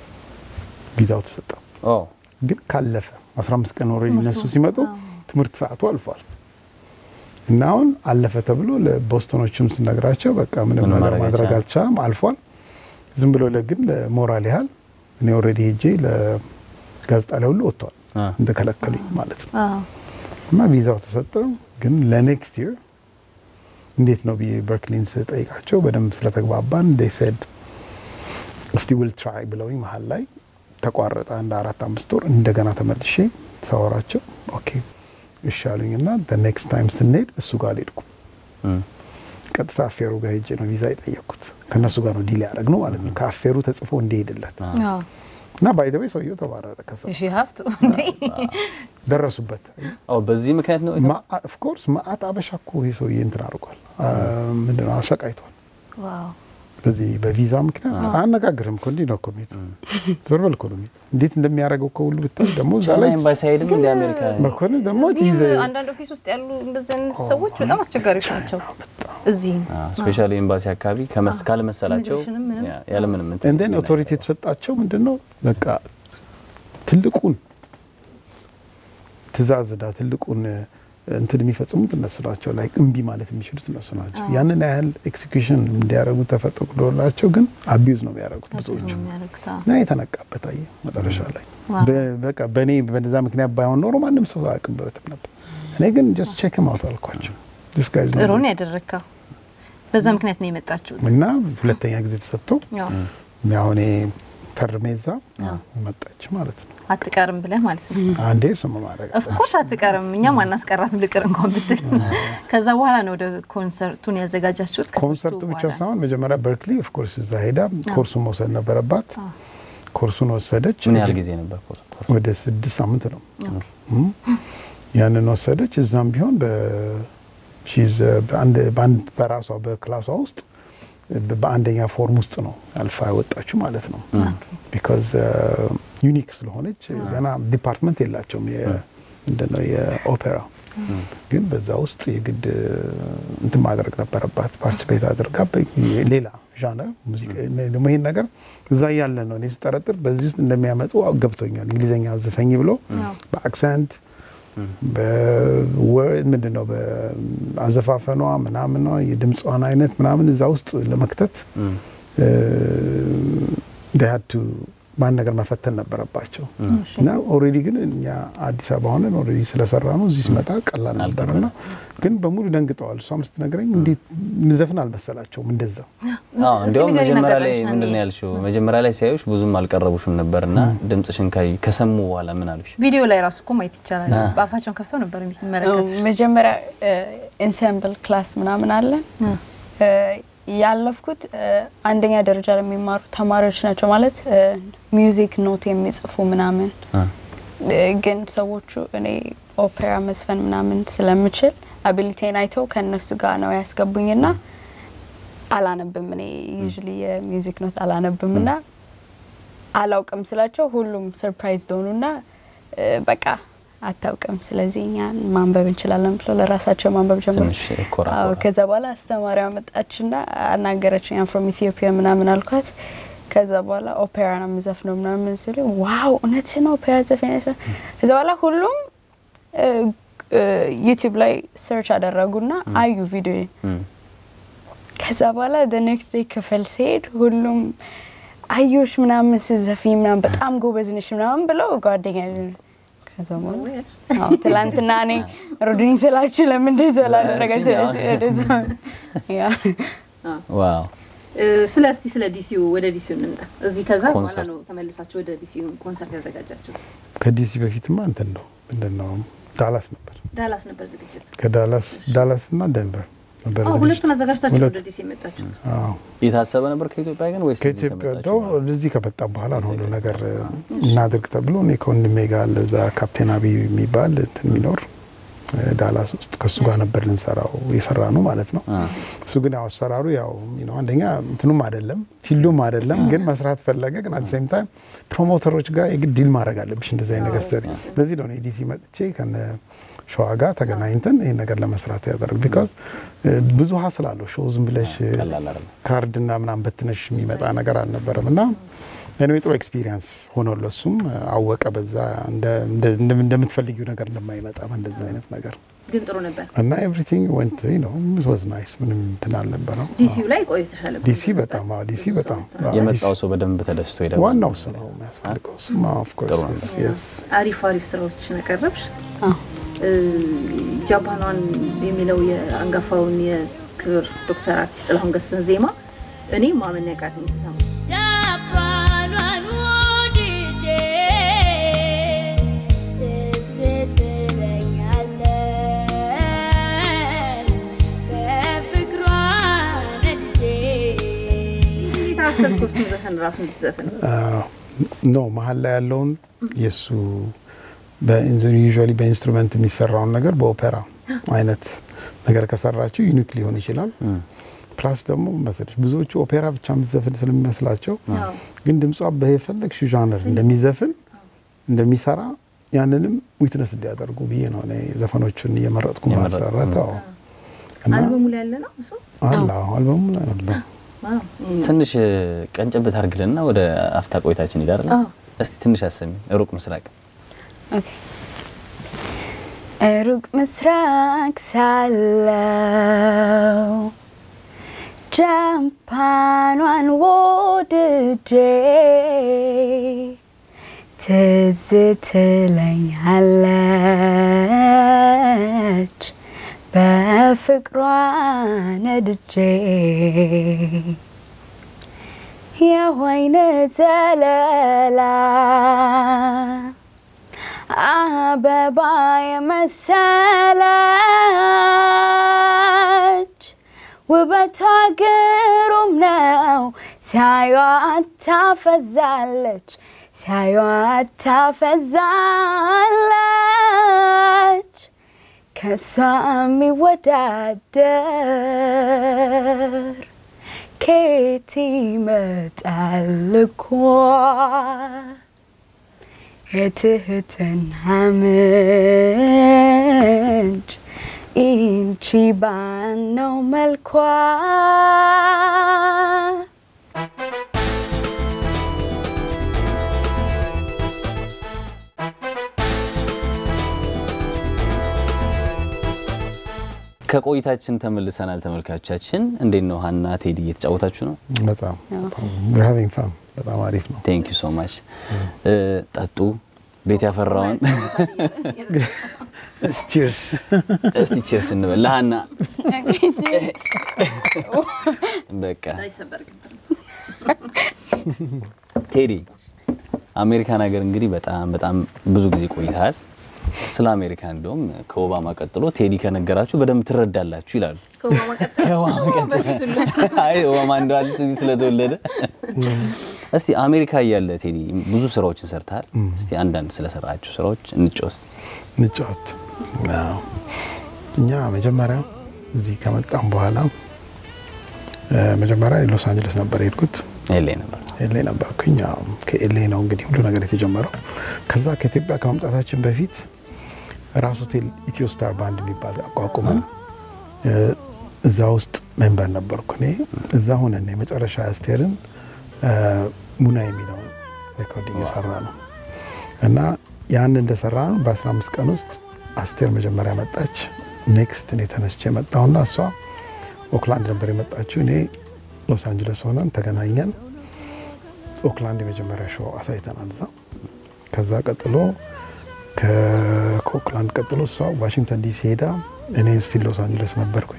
ቪዛው ተሰጠ። ግን ካለፈ 15 ቀን ኦልሬዲ እነሱ ሲመጡ ትምህርት ሰዓቱ አልፏል እና አሁን አለፈ ተብሎ ለቦስተኖችም ስነግራቸው በቃ ምንም ነገር ማድረግ አልቻለም፣ አልፏል። ዝም ብሎ ለግን ለሞራል ያህል እኔ ኦልሬዲ ሄጄ ለጋዜጣ ላይ ሁሉ ወጥቷል እንደከለከሉኝ ማለት ነው። እና ቪዛው ተሰጠ። ግን ለኔክስት ይር እንዴት ነው ብዬ በርክሊን ስጠይቃቸው በደንብ ስለተግባባን ዴይ ሴድ እስቲ ዊል ትራይ ብለውኝ መሀል ላይ ተቋረጠ። አንድ አራት አምስት ወር እንደገና ተመልሼ ሳወራቸው ኦኬ እሺ አሉኝ እና ኔክስት ታይም ስንሄድ እሱ ጋር አልሄድኩም። ቀጥታ አፌሩ ጋር ሄጄ ነው ቪዛ የጠየቅኩት። ከእነሱ ጋር ነው ዲል ያደረግ ነው ማለት ነው ከአፌሩ ተጽፎ እንዲሄድለት እና ባይደዌ ሰውየው ተባረረ። ከዛ ሀብቱ ደረሱበት። በዚህ ምክንያት ነው ኦፍኮርስ ማአት አበሻ እኮ ይህ ሰውዬ እንትን አድርጓል፣ ምንድነው አሰቃይቷል። በዚህ በቪዛ ምክንያት አያነጋግርም እኮ እንዲህ ነው እኮ የሚሄድ ዞር በል እኮ ነው የሚሄድ። እንዴት እንደሚያደርገው እኮ ሁሉ ብታይ ደግሞ እዛ ላይ ኤምባሲ አይሄድም እንደ አሜሪካ መኮንን ደግሞ እዚህም አንዳንድ ኦፊስ ውስጥ ያሉ እንደዚህ አይነት ሰዎች በጣም አስቸጋሪዎች ናቸው። እዚህም ስፔሻሊ ኤምባሲ አካባቢ ካልመሰላቸው ያለምንም እንደን ኦቶሪቲ የተሰጣቸው ምንድን ነው በቃ ትልቁን ትእዛዝና ትልቁን እንትን የሚፈጽሙት እነሱ ናቸው። ላይ እምቢ ማለት የሚችሉት እነሱ ናቸው። ያንን ያህል ኤክሲኪዩሽን እንዲያደርጉ ተፈቅዶላቸው ግን አቢዩዝ ነው የሚያደርጉት ብዙዎቹ እና የተነቃበት አየ መጨረሻ ላይ በቃ በእኔ በዛ ምክንያት ባይሆን ኖሮ ማንም ሰው አያውቅበትም ነበር። እኔ ግን ጀስት ቼክ ማውት አልኳቸው። ጥሩ ነው ያደረግከው። በዛ ምክንያት ነው የመጣችሁት እና ሁለተኛ ጊዜ ተሰጥቶ ያው እኔ ፈርሜ እዛ መጣች ማለት ነው። አትቀርም ብለህ ማለት ነው። አንዴ ስም ማድረግ ኦፍኮርስ አትቀርም። እኛም አናስቀራትም ልቅር እንኳን ብትል። ከዛ በኋላ ነው ወደ ኮንሰርቱን ያዘጋጃችሁት። ኮንሰርቱ ብቻ ሳይሆን መጀመሪያ በርክሊ ኦፍኮርስ እዛ ሄዳ ኮርሱን መውሰድ ነበረባት። ኮርሱን ወሰደች። ምን ያህል ጊዜ ነበር? ወደ ስድስት ሳምንት ነው። ያንን ወሰደች። እዛም ቢሆን በራሷ በክላሷ ውስጥ በአንደኛ ፎርም ውስጥ ነው አልፋ ያወጣችው ማለት ነው። ቢካዝ ዩኒክ ስለሆነች ገና ዲፓርትመንት የላቸውም ምንድነው የኦፔራ ግን በዛ ውስጥ የግድ እንትን ማድረግ ነበረባት። ፓርቲስፔት አድርጋ ሌላ ዣነር ሙዚቃ ደግሞ ይሄን ነገር እዛ እያለ ነው እኔ ስጠረጥር በዚህ ውስጥ እንደሚያመጡ ገብቶኛል። እንግሊዝኛ ዝፈኝ ብሎ በአክሰንት በወርድ ምንድን ነው በአዘፋፈኗ ምናምኗ የድምጿን አይነት ምናምን እዛ ውስጥ ለመክተት ሀቱ ማን ነገር መፈተን ነበረባቸው እና ኦልሬዲ ግን እኛ አዲስ አበባ ሆነን ኦልሬዲ ስለሰራ ነው እዚህ ሲመጣ ቀላል ነበርና ግን በሙሉ ደንግጠዋል። እሷም ስትነግረኝ እንዴት ምዘፍን አልመሰላቸውም እንደዛው አዎ እንዲያውም መጀመሪያ ላይ ምንድን ነው ያልሽው? መጀመሪያ ላይ ሲያዩሽ ብዙም አልቀረቡሽም ነበርና ድምጽሽን ካዩ ከሰሙ በኋላ ምን አሉሽ? ቪዲዮ ላይ ራሱ እኮ ማየት ይቻላል። በአፋቸውን ከፍተው ነበር የሚመለከቱ። መጀመሪያ ኢንሰምብል ክላስ ምናምን አለን ያለፍኩት አንደኛ ደረጃ ለሚማሩ ተማሪዎች ናቸው። ማለት ሚውዚክ ኖት የሚጽፉ ምናምን ግን ሰዎቹ እኔ ኦፔራ መዝፈን ምናምን ስለምችል አቢሊቴን አይተው ከእነሱ ጋር ነው ያስገቡኝና አላነብም። እኔ ዩዥሊ የሚውዚክ ኖት አላነብም ና አላውቅም ስላቸው ሁሉም ሰርፕራይዝ ሆኑና በቃ አታውቅም፣ ስለዚህ እኛን ማንበብ እንችላለን ብሎ ለራሳቸው ማንበብ ጀመሩ። ትንሽ ኮራ አዎ ኮራ። ከዛ በኋላ አስተማሪዋ መጣችና አናገረችኝ። አም ፍሮም ኢትዮጵያ ምናምን አልኳት። ከዛ በኋላ ኦፔራ ነው የምዘፍነው ምናምን ሲሉ ዋው እውነትሽን ኦፔራ ዘፈነች። ከዛ በኋላ ሁሉም ዩቲዩብ ላይ ሰርች አደረጉና አዩ ቪዲዮ። እም። ከዛ በኋላ ኔክስት ዴይ ክፍል ሲሄድ ሁሉም አዩሽ ምናምን ስዘፍኝ ምናምን በጣም ጎበዝ ነሽ ምናምን ብለው ጓደኛ ከዛ በኋላ አዎ ትላንትና እኔ ሩድኝ ስላችሁ ለምን እንደዛ ላደረጋችሁ? ስለዚህ ወደዛ ያ ዋው ስለ እስቲ ስለ ዲሲዩ ወደ ዲሲዩ እንምጣ። እዚህ ከዛ በኋላ ኮንሰርት። ነው ተመልሳችሁ ወደ ዲሲዩ ኮንሰርት ያዘጋጃችሁ። ከዲሲ በፊትማ እንትን ነው ምንድን ነው ዳላስ ነበር። ዳላስ ነበር ዝግጅት። ከዳላስ ዳላስ እና ደንቨር ነበር አዎ ዝግጅት። ሁለቱን አዘጋጅታችሁ ሁለት። ወደ ዲሲ የመጣችሁት። አዎ የታሰበ ነበር ከኢትዮጵያ ግን ወይስ እዚህ ከኢትዮጵያ ከመጣችሁ ዶ በኋላ? ወደዚህ ከመጣ በኋላ ነው ሁሉ ነገር እናድርግ ተብሎ እኔ ከወንድሜ ጋር ለዛ ካፕቴን አብይ የሚባል እንትን የሚኖር እ፣ ዳላስ ውስጥ ከእሱ ጋር ነበር ልንሰራው የሰራ ነው ማለት ነው። አ፣ እሱ ግን ያው አሰራሩ ያው you know አንደኛ እንትኑም አይደለም ፊልዱም አይደለም፣ ግን መስራት ፈለገ። ግን አት ሴም ታይም ፕሮሞተሮች ጋር የግድ ዲል ማድረግ አለብሽ እንደዚህ አይነት ነገር ስትሰሪ። ለዚህ ነው እኔ ዲሲ መጥቼ ከነ ሸዋ ጋር ተገናኝተን ይህን ነገር ለመስራት ያደርግ ቢካዝ ብዙ ሀስል አለው ሾው ዝም ብለሽ እ፣ ቀላል አይደለም። ካርድና ምናምን በትነሽ የሚመጣ ነገር አልነበረም እና እኔ ጥሩ ኤክስፒሪየንስ ሆኖ ለሱም አወቀ በዛ እንደ- እንደ- እንደ- እንደምትፈልጊው ነገር እንደማይመጣ በእንደዛ አይነት ነገር ግን ጥሩ ነበር። እና ኤቭሪቲንግ ወንት ነው ወዝ ናይስ ምንም እንትን አልነበረው። ዲሲዩ ላይ ቆይተሻል። እኮ ዲሲ ነበር። በጣም አዎ፣ ዲሲ በጣም አዎ፣ የመጣው ዲሲ- ሰው በደንብ ተደስቶ ሄደ። ዋናው እሱ ነው የሚያስፈልገው። እሱማ ኦፍ ጥሩ ኮርስ ነበር። የስ አሪፍ አሪፍ ስራዎችን አቀረብሽ። አዎ። እ፣ ጃፓኗን የሚለው የአንጋፋውን የክብር ዶክተር አርቲስት ጥላሁን ገሰሰን ዜማ እኔ ማመን ያቃተኝ ስሰማ ጃፓኗን ወድጄ ትዝ ትለኛለች በፍቅሯ ነድጄ እንዴት አሰብከው እሱን ዘፈን ራሱ እንድትዘፍን? ኖ መሀል ላይ ያለውን የእሱ ዩዥዋሊ በኢንስትሩመንት የሚሰራውን ነገር በኦፔራ አይነት ነገር ከሰራችው ዩኒክ ሊሆን ይችላል። እም። ፕላስ ደግሞ መሰለሽ ብዙዎቹ ኦፔራ ብቻ የምትዘፍን ስለሚመስላቸው አዎ። ግን ድምጿ በየፈለግሽው ዣነር እንደሚዘፍን እንደሚሰራ ያንንም ዊትነስ እንዲያደርጉ ብዬ ነው እኔ ዘፈኖቹን እየመረጥኩ የመረጥኩ። ማሰረት። አዎ እና አልበሙ ላይ ያለ ነው እሱ። አለ አዎ፣ አልበሙ ላይ አለ። ዋው፣ ይሄ ነው። ትንሽ ቀንጨብ ታርግልና ወደ አፍታ ቆይታችን ይዳር አዎ። እስቲ ትንሽ አሰሚ ሩቅ ምስራቅ ኦኬ። ሩቅ ምስራቅ ሳለው ጃፓኗን ወድጄ ትዝ ትለኛለች በፍቅሯ ነድጄ የወይን ዘለላ አበባ የመሰለች ውበቷ ግሩም ነው። ሲያዩት ታፈዛለች፣ ሲያዩት ታፈዛለች። ከሷ የሚወዳደር ከየት ይመጣል እኮ የትህትና ምንጭ ኢንቺ ባነው መልኳ ከቆይታችን ተመልሰናል። ተመልካቾቻችን እንዴት ነው? ሀና ቴዲ እየተጫወታችሁ ነው? በጣም ሃቪንግ ፋን በጣም አሪፍ ነው። ቴንክ ዩ ሶ ማች። ጠጡ፣ ቤት ያፈራውን ቺርስ እስቲ ቺርስ እንበል ለሀና። በቃ ቴዲ አሜሪካን ሀገር እንግዲህ በጣም በጣም ብዙ ጊዜ ቆይተሃል። ስለ አሜሪካ እንዲሁም ከኦባማ ቀጥሎ ቴዲ ከነገራችሁ በደንብ ትረዳላችሁ ይላሉ። ከኦባማ ቀጥሎ አይ ኦባማ እንደዋል እዚህ ስለተወለደ እስቲ አሜሪካ እያለ ቴዲ ብዙ ስራዎችን ሰርተሃል። እስቲ አንዳንድ ስለሰራችሁ ስራዎች እንጫወት። እንጫወት። አዎ። እኛ መጀመሪያ እዚህ ከመጣም በኋላ እ፣ መጀመሪያ ሎስ አንጀለስ ነበር የሄድኩት። ኤሌ ነበር። ኤሌ ነበርኩኝ። አዎ፣ ከኤሌ ነው እንግዲህ ሁሉ ነገር የተጀመረው። ከዛ ከኢትዮጵያ ከመምጣታችን በፊት ራስ ሆቴል ኢትዮ ስታር ባንድ የሚባል አቋቁመን እ፣ እዛ ውስጥ ሜምበር ነበርኩ እኔ። እዛ ሆነን የመጨረሻ አስቴርን እ፣ ሙና የሚለው ሬኮርዲንግ የሰራ ነው እና ያን እንደሰራ ነው በ15 ቀን ውስጥ አስቴር መጀመሪያ መጣች። ኔክስት እኔ ተነስቼ መጣሁና እሷ ኦክላንድ ነበር የመጣችው። እኔ ሎስ አንጀለስ ሆነን ተገናኘን። ኦክላንድ የመጀመሪያ ሾው አሳይተናል እዛ። ከዛ ቀጥሎ ከ- ከኦክላንድ ቀጥሎ እሷ ዋሽንግተን ዲሲ ሄዳ እኔ ስቲል ሎስ አንጀለስ ነበርኩኝ።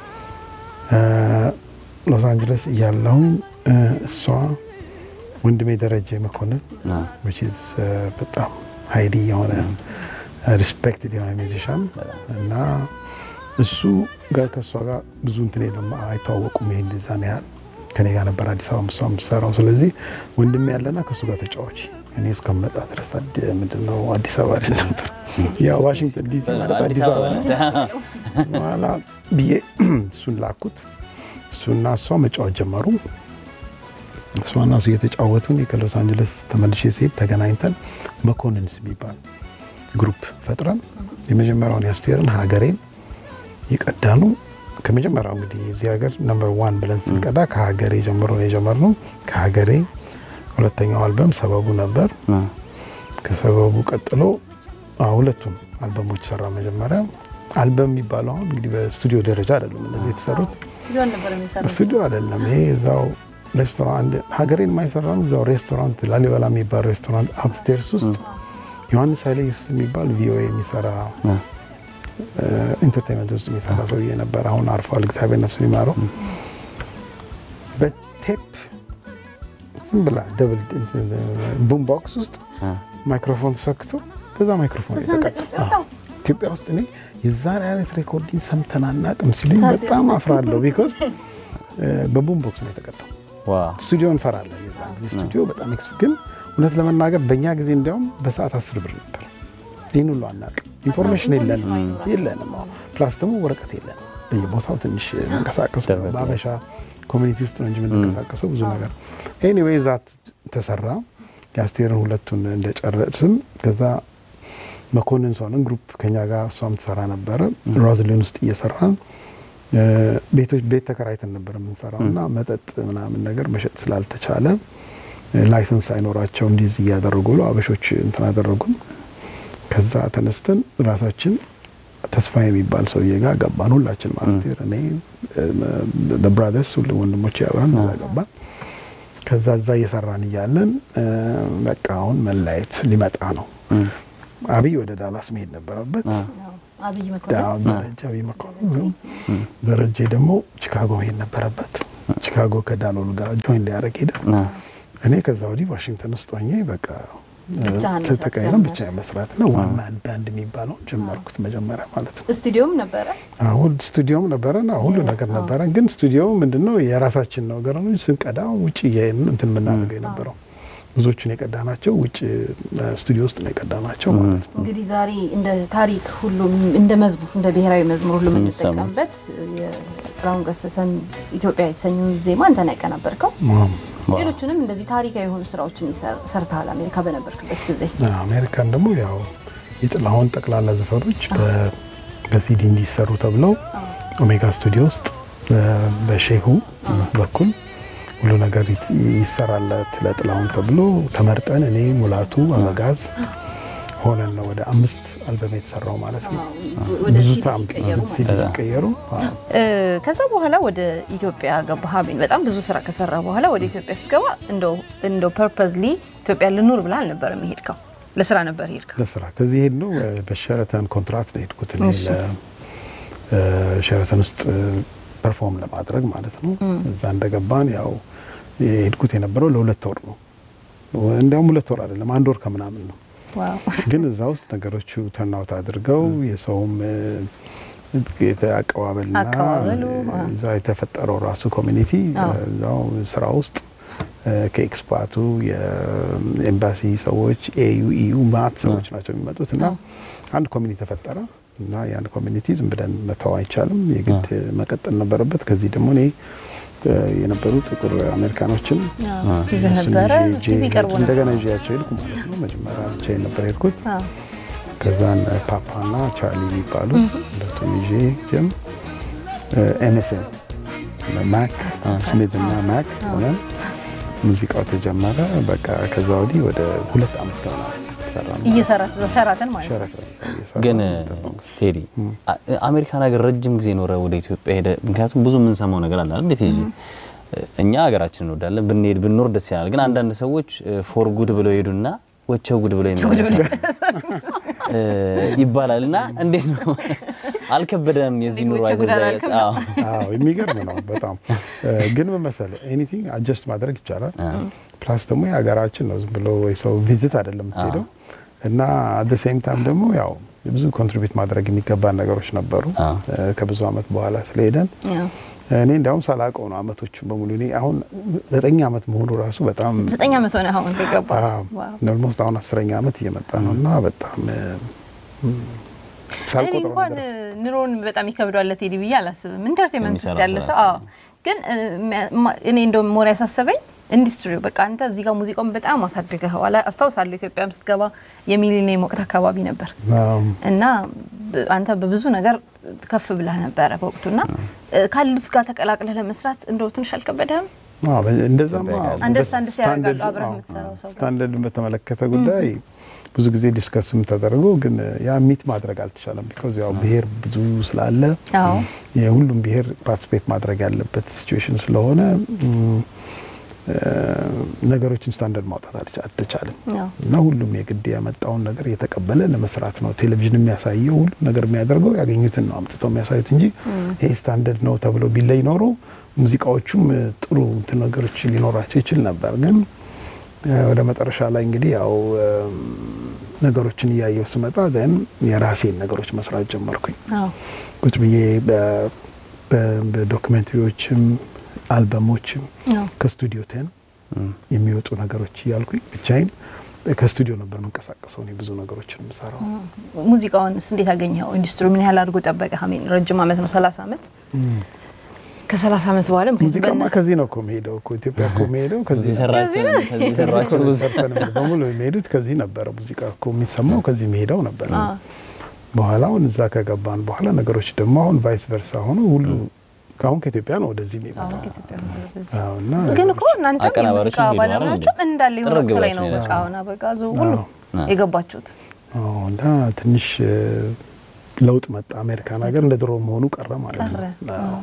እ፣ ሎስ አንጀለስ እያለሁኝ እ፣ እሷ ወንድሜ ደረጀ መኮንን አዎ። which is እ፣ በጣም ሀይሊ የሆነ ሪስፔክትድ የሆነ ሚዚሻን እና እሱ ጋር ከእሷ ጋር ብዙ እንትን የለም አይተዋወቁም። ይሄ እንደዛ ነው ያህል ከኔ ጋር ነበር አዲስ አበባ እሷ የምትሰራው። ስለዚህ ወንድሜ ያለና ከእሱ ጋር ተጫዋች እኔ እስከመጣ ድረስ አዲ- ምንድን ነው አዲስ አበባ አይደል ነበር ያ ዋሽንግተን ዲሲ ማለት አዲስ አበባ ነው። በኋላ ብዬ እሱን ላኩት። እሱና እሷ መጫወት ጀመሩ። እሷና እሱ እየተጫወቱ እኔ ከሎስ አንጀለስ ተመልሼ ሲሄድ ተገናኝተን መኮንንስ የሚባል ግሩፕ ፈጥረን የመጀመሪያውን የአስቴርን ሀገሬን የቀዳኑ ከመጀመሪያው እንግዲህ እዚህ ሀገር ነምበር ዋን ብለን ስንቀዳ ከሀገሬ ጀምሮ ነው የጀመርነው። ከሀገሬ ሁለተኛው አልበም ሰበቡ ነበር። አዎ። ከሰበቡ ቀጥሎ አዎ፣ ሁለቱም አልበሞች ሰራ። መጀመሪያ አልበም የሚባለው አሁን እንግዲህ በስቱዲዮ ደረጃ አይደሉም እነዚህ የተሰሩት ስቱዲዮ አይደለም። ይሄ እዛው ሬስቶራንት ሀገሬን የማይሰራ ነው። እዛው ሬስቶራንት ላሊበላ የሚባል ሬስቶራንት አፕስቴርስ ውስጥ ዮሐንስ ኃይለ ኢየሱስ የሚባል ቪኦኤ የሚሰራ ኢንተርቴንመንት ውስጥ የሚሰራ ሰውዬ ነበር። አሁን አርፏል፣ እግዚአብሔር ነፍሱን ይማረው። በቴፕ ዝም ብላ ደብል ቡም ቦክስ ውስጥ ማይክሮፎን ተሰክቶ በዛ ማይክሮፎን የተቀዳ ኢትዮጵያ ውስጥ እኔ የዛን አይነት ሬኮርዲንግ ሰምተን አናውቅም ሲሉኝ በጣም አፍራለሁ። ቢኮዝ በቡም ቦክስ ነው የተቀዳው። ዋው ስቱዲዮ እንፈራለን። የዛን ጊዜ ስቱዲዮ በጣም ኤክስ ግን እውነት ለመናገር በእኛ ጊዜ እንዲያውም በሰዓት አስር ብር ነበር። ይህን ሁሉ አናውቅም። ኢንፎርሜሽን የለንም የለንም። አዎ። ፕላስ ደግሞ ወረቀት የለንም። በየቦታው ትንሽ መንቀሳቀስ ነው። በአበሻ ኮሚኒቲ ውስጥ ነው እንጂ የምንንቀሳቀሰው ብዙ ነገር። ኤኒዌይ ዛት ተሰራ። የአስቴርን ሁለቱን እንደጨረስን ከዛ መኮንን ሰውንን ግሩፕ ከኛ ጋር እሷም ትሰራ ነበረ። ሮዝሊን ውስጥ እየሰራን እ፣ ቤቶች ቤት ተከራይተን ነበር የምንሰራው እና መጠጥ ምናምን ነገር መሸጥ ስላልተቻለ እ፣ ላይሰንስ አይኖራቸው እንዲዝ እያደረጉ ብሎ አበሾች እንትን አደረጉን። ከዛ ተነስተን ራሳችን ተስፋ የሚባል ሰውዬ ጋር ገባን። ሁላችን ማስቴር፣ እኔ፣ ብራዘርስ ሁሉ ወንድሞች ያብረን እዛ ገባን። ከዛ እዛ እየሰራን እያለን እ፣ በቃ አሁን መለያየት ሊመጣ ነው። አብይ ወደ ዳላስ መሄድ ነበረበት። አብይ መኮንን አዎ፣ ደረጃ አብይ መኮንን ደረጀ ደግሞ ቺካጎ መሄድ ነበረበት። ቺካጎ ከዳሎል ጋር ጆይን ሊያደርግ ሄደ። እኔ ከዛ ወዲህ ዋሽንግተን ውስጥ ሆኜ በቃ ብቻህን ተ- መስራት ተቀይረን ጀመርክ? ብቻ መስራት ነው። ዋን ማን ባንድ የሚባለውን ጀመርኩት መጀመሪያ ማለት ነው። ስቱዲዮም ነበረ። አሁን ስቱዲዮም ነበረን፣ ሁሉ ነገር ነበረን። ግን ስቱዲዮ ምንድነው የራሳችን ነገር ነው። ስንቀዳ ውጭ እያየን ነው እንትን የምናደርገው የነበረው። ብዙዎቹን የቀዳናቸው ውጭ ስቱዲዮ ውስጥ ነው የቀዳናቸው ማለት ነው። እንግዲህ ዛሬ እንደ ታሪክ ሁሉም እንደ መዝሙር እንደ ብሔራዊ መዝሙር ሁሉ የሚሰማው። የምንጠቀምበት የጥላሁን ገሰሰን ኢትዮጵያ የተሰኘውን ዜማ አንተ ነው ያቀናበርከው። ዋው። ሌሎችንም እንደዚህ ታሪካዊ የሆኑ ስራዎችን ይሰር- ሰርተሃል አሜሪካ በነበርክበት ጊዜ። አሜሪካን ደግሞ ያው የጥላሁን ጠቅላላ ዘፈኖች በ- በሲዲ እንዲሰሩ ተብለው ኦሜጋ ስቱዲዮ ውስጥ እ፣ በሼሁ በኩል ሁሉ ነገር ይት- ይሰራለት ለጥላሁን ተብሎ ተመርጠን እኔ ሙላቱ አበጋዝ ሆነን ነው ወደ አምስት አልበም የተሰራው ማለት ነው። ወደ ብዙ ሲዲ ታም ሲቀየሩ ማለት ሲዲ ሲቀየሩ አዎ። እ፣ ከዛ በኋላ ወደ ኢትዮጵያ ገባህ። አሜን በጣም ብዙ ስራ ከሰራ በኋላ ወደ ኢትዮጵያ ስትገባ እንደው እንደው ፐርፐዝሊ ኢትዮጵያ ልኑር ብለህ አልነበረም የሄድከው፣ ለስራ ነበር የሄድከው። ለስራ ከዚህ ሄድ ነው በሸረተን ኮንትራት ነው የሄድኩት እኔ ለሸረተን ውስጥ ፐርፎርም ለማድረግ ማለት ነው። እዛ እንደገባን ያው የሄድኩት የነበረው ለሁለት ወር ነው። እንዲያውም ሁለት ወር አይደለም አንድ ወር ከምናምን ነው። ዋው ግን እዛ ውስጥ ነገሮቹ ተርናውት አድርገው የሰውም እ፣ የተ- አቀባበልና አቀባበሉ፣ እ፣ እዛ የተፈጠረው ራሱ ኮሚኒቲ አዎ። እዛው ስራ ውስጥ እ፣ ከኤክስፓቱ የኤምባሲ ሰዎች ኤዩ ኢዩ ማት ሰዎች ናቸው የሚመጡት እና አንድ ኮሚኒቲ ተፈጠረ እና ያን ኮሚኒቲ ዝም ብለን መተው አይቻልም፣ የግድ መቀጠል ነበረበት። ከዚህ ደግሞ እኔ እ፣ የነበሩ ጥቁር አሜሪካኖችን ይዘህ እነሱን ነበረ ይዤ ቲቪ ቀርቦ ነበር። እንደገና ይዤያቸው ሄድኩ ማለት ነው። መጀመሪያ ብቻዬን ነበር ሄድኩት። አዎ። ከዛን ፓፓና ቻርሊ የሚባሉ ሁለቱም ይዤ ጀም ኤምኤስኤን ማክ ስሚት እና ማክ ሆነን ሙዚቃው ተጀመረ። በቃ ከዛ ወዲህ ወደ ሁለት አመት ገና ሰራ ነው። እየሰራችሁ እዛው ሸራተን ማለት ነው። ሸረፍ እየሰራ ግን ነበር። ቴዲ አ- አሜሪካን ሀገር ረጅም ጊዜ ኖረ ወደ ኢትዮጵያ ሄደ። ምክንያቱም ብዙ የምንሰማው ነገር አለ አይደል? እንዴት ይዤ እኛ ሀገራችን እንወዳለን ብንሄድ ብንኖር ደስ ይላል። ግን አንዳንድ ሰዎች ፎር ጉድ ብለው ሄዱና ወቸው ጉድ ብለው ይመለሳሉ እ ይባላል እና እንዴት ነው አልከበደም? የዚህ ኑሮ ወቸው ጉድ አይተዛየት አላልክም? አዎ አዎ የሚገርም ነው በጣም እ፣ ግን ምን መሰለህ ኤኒቲንግ አጀስት ማድረግ ይቻላል። ፕላስ ደግሞ የሀገራችን ነው ዝም ብሎ ወይ ሰው ቪዚት አይደለም የምትሄደው እና አት ሴም ታይም ደግሞ ያው ብዙ ኮንትሪቢዩት ማድረግ የሚገባን ነገሮች ነበሩ አዎ። እ፣ ከብዙ አመት በኋላ ስለሄደን አዎ። እኔ እንዲያውም ሳላውቀው ነው አመቶቹን በሙሉ እኔ አሁን ዘጠኝ አመት መሆኑ ራሱ በጣም ዘጠኝ ዓመት ሆነ አሁን ከገባ ዋው። ኦልሞስት አሁን አስረኛ አመት እየመጣ ነው እና በጣም እ፣ ም፣ እኔ ሳልቆጥረው እንኳን ነገር ኑሮን በጣም ይከብደዋል ለቴዲ ብዬ አላስብም። ኢንተርቴንመንት ውስጥ የሚሰራው ያለ ስራ። ሰው አዎ። ግን እ፣ ሚያ- ማ- እኔ እንደውም ሞር ያሳሰበኝ ኢንዱስትሪው በቃ አንተ እዚህ ጋር ሙዚቃውን በጣም አሳድገኸዋል። አስታውሳለሁ ኢትዮጵያም ስትገባ የሚሊኒየም ወቅት አካባቢ ነበር አዎ። እና ብ- አንተ በብዙ ነገር ከፍ ብለህ ነበረ በወቅቱና እ፣ ካሉት ጋር ተቀላቅለህ ለመስራት እንደው ትንሽ አልከበደህም? አዎ፣ እንደዛማ አንደርስታንድ ሲያደርጋሉ ስታንዳርድ- አብረህ አዎ፣ የምትሰራው ሰው ጋር። ስታንዳርድን በተመለከተ ጉዳይ ብዙ ጊዜ ዲስከስም ተደርጎ ግን ያ ሚት ማድረግ አልተቻለም። ቢኮዝ ያው ብሄር ብዙ ስላለ አዎ የሁሉም ብሄር ፓርቲስፔት ማድረግ ያለበት ሲቹዌሽን ስለሆነ ም፣ እ፣ ነገሮችን ስታንዳርድ ማውጣት አልቻ- አልተቻለም አዎ። እና ሁሉም የግድ ያመጣውን ነገር እየተቀበለ ለመስራት ነው። ቴሌቪዥን የሚያሳየው ሁሉ ነገር የሚያደርገው ያገኙትን ነው አምጥተው የሚያሳዩት እንጂ ይሄ ስታንዳርድ ነው ተብሎ ቢለይ ኖሮ ሙዚቃዎቹም እ፣ ጥሩ እንትን ነገሮች ሊኖራቸው ይችል ነበር። ግን እ፣ ወደ መጨረሻ ላይ እንግዲህ ያው እም፣ ነገሮችን እያየው ስመጣ ን የራሴን ነገሮች መስራት ጀመርኩኝ። አዎ ቁጭ ብዬ በ- በ- በዶክመንተሪዎችም አልበሞችም አዎ ከስቱዲዮ ቴን የሚወጡ ነገሮች እያልኩኝ ብቻዬን ከስቱዲዮ ነበር መንቀሳቀሰው እኔ ብዙ ነገሮችን የምሰራው። ሙዚቃውንስ እንዴት አገኘኸው? ኢንዱስትሪ ምን ያህል አድርጎ ጠበቀ? አሜን ረጅም ዓመት ነው፣ ሰላሳ ዓመት ከሰላሳ ዓመት በኋላ ምክንያቱም ሙዚቃማ በነ- ከዚህ ነው እኮ የሚሄደው እኮ ኢትዮጵያ እኮ የሚሄደው ከዚህ እዚህ ነው። ሰራችን ከዚህ ከዚህ እኮ ሰራችን ነው ብዙ ሰርተን በሙሉ የሚሄዱት ከዚህ ነበረ። ሙዚቃ እኮ የሚሰማው ከዚህ የሚሄደው ነበረ። በኋላ አሁን እዛ ከገባን በኋላ ነገሮች ደግሞ አሁን ቫይስ ቨርሳ ሆኖ ሁሉ አሁን ከኢትዮጵያ ነው ወደዚህ የሚመጣው አሁን ከኢትዮጵያ ነው ወደዚህ። አዎ፣ እና ግን እኮ እናንተም አቀናባሪዎች የሙዚቃ እንዲህ ነው አይደል ባለሙያዎችም እንዳለ የሆነ ጥርግ ወቅት ላይ ነው ብላችሁ በቃ ነው አሁን አበጋዙ ሁሉ አዎ። የገባችሁት። አዎ፣ እና ትንሽ እ፣ ለውጥ መጣ። አሜሪካን ሀገር እንደ ድሮ መሆኑ ቀረ ማለት ቀረ። ነው። አዎ።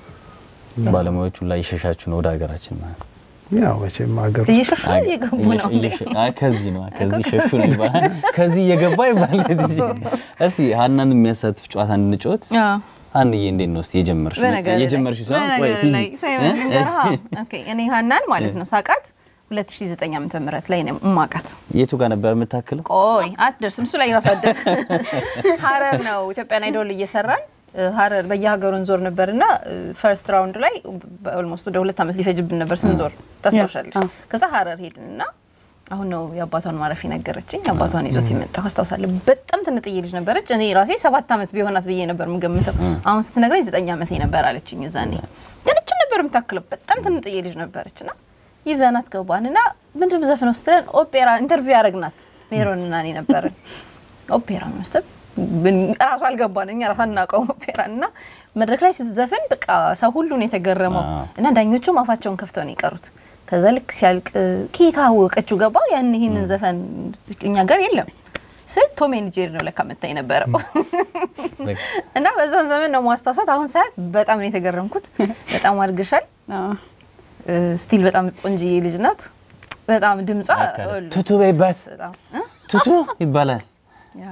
ባለሙያዎቹ ላይ እየሸሻችሁ ነው ወደ ሀገራችን ማለት ነው። ያው መቼም ሀገር ውስጥ እየሸሹ እየገቡ ነው። እየሸ- አይ ከዚህ ነው ከዚህ ሸሹ ነው ይባላል። ከዚህ እየገባ ይባላል። እስቲ ሀናን የሚያሳትፍ ጨዋታ እንድንጫወት። አዎ። ሀንዬ እንዴት ነው እስቲ የጀመርሽ? በነገር ላይ- የጀመርሽው ሳይሆን ቆይ በነገር ፊዚ ላይ ሳይሆን ልንገርህ፣ አዎ። ኦኬ፣ እኔ ሀናን ማለት ነው ሳቃት 2009 ዓመተ ምህረት ላይ ነው እማቃት። የቱ ጋር ነበር የምታክለው? ቆይ አትደርስም፣ እሱ ላይ ራሱ አትደርስ። ሀረር ነው ኢትዮጵያን አይዶል እየሰራን እ፣ ሀረር በየሀገሩ እንዞር ነበር እና ፈርስት ራውንድ ላይ ኦልሞስት ወደ ሁለት ዓመት ሊፈጅብን ነበር ስንዞር፣ ታስታውሻለሽ? አዎ። ከዛ ሀረር ሄድን እና አሁን ነው የአባቷን ማረፍ ነገረችኝ። አባቷን ይዞት የመጣ አስታውሳለሁ። በጣም ትንጥዬ ልጅ ነበረች። እኔ ራሴ ሰባት ዓመት ቢሆናት ብዬ ነበር የምገምተው። አሁን ስትነግረኝ ዘጠኝ ዓመቴ ነበር አለችኝ። የዛኔ ግን እችን ነበር የምታክለው። በጣም ትንጥዬ ልጅ ነበረች እና ይዘናት ገባን እና ምንድን ነው ዘፈነው ስትለን ኦፔራ ኢንተርቪው ያደረግናት ሜሮን እና እኔ ነበርን። ኦፔራ ነው መሰል ራሱ አልገባን እኛ ራሱ አናውቀውም ኦፔራ እና መድረክ ላይ ስትዘፍን በቃ ሰው ሁሉ ነው የተገረመው አዎ። እና ዳኞቹም አፋቸውን ከፍተው ነው የቀሩት። ከዛ ልክ ሲያልቅ ኬታ አወቀችው ገባ ያን ይህንን ዘፈን እኛ ጋር የለም ስል ቶም ኤንድ ጄሪ ነው ለካ መታ የነበረው እና በዛን ዘመን ነው ማስታወሳት። አሁን ሰዓት በጣም ነው የተገረምኩት። በጣም አድግሻል። አዎ። ስቲል በጣም ቆንጅዬ ልጅ ናት። በጣም ድምጿ ሁሉ ቱቱ በይባት በጣም እ? ቱቱ ይባላል። ያ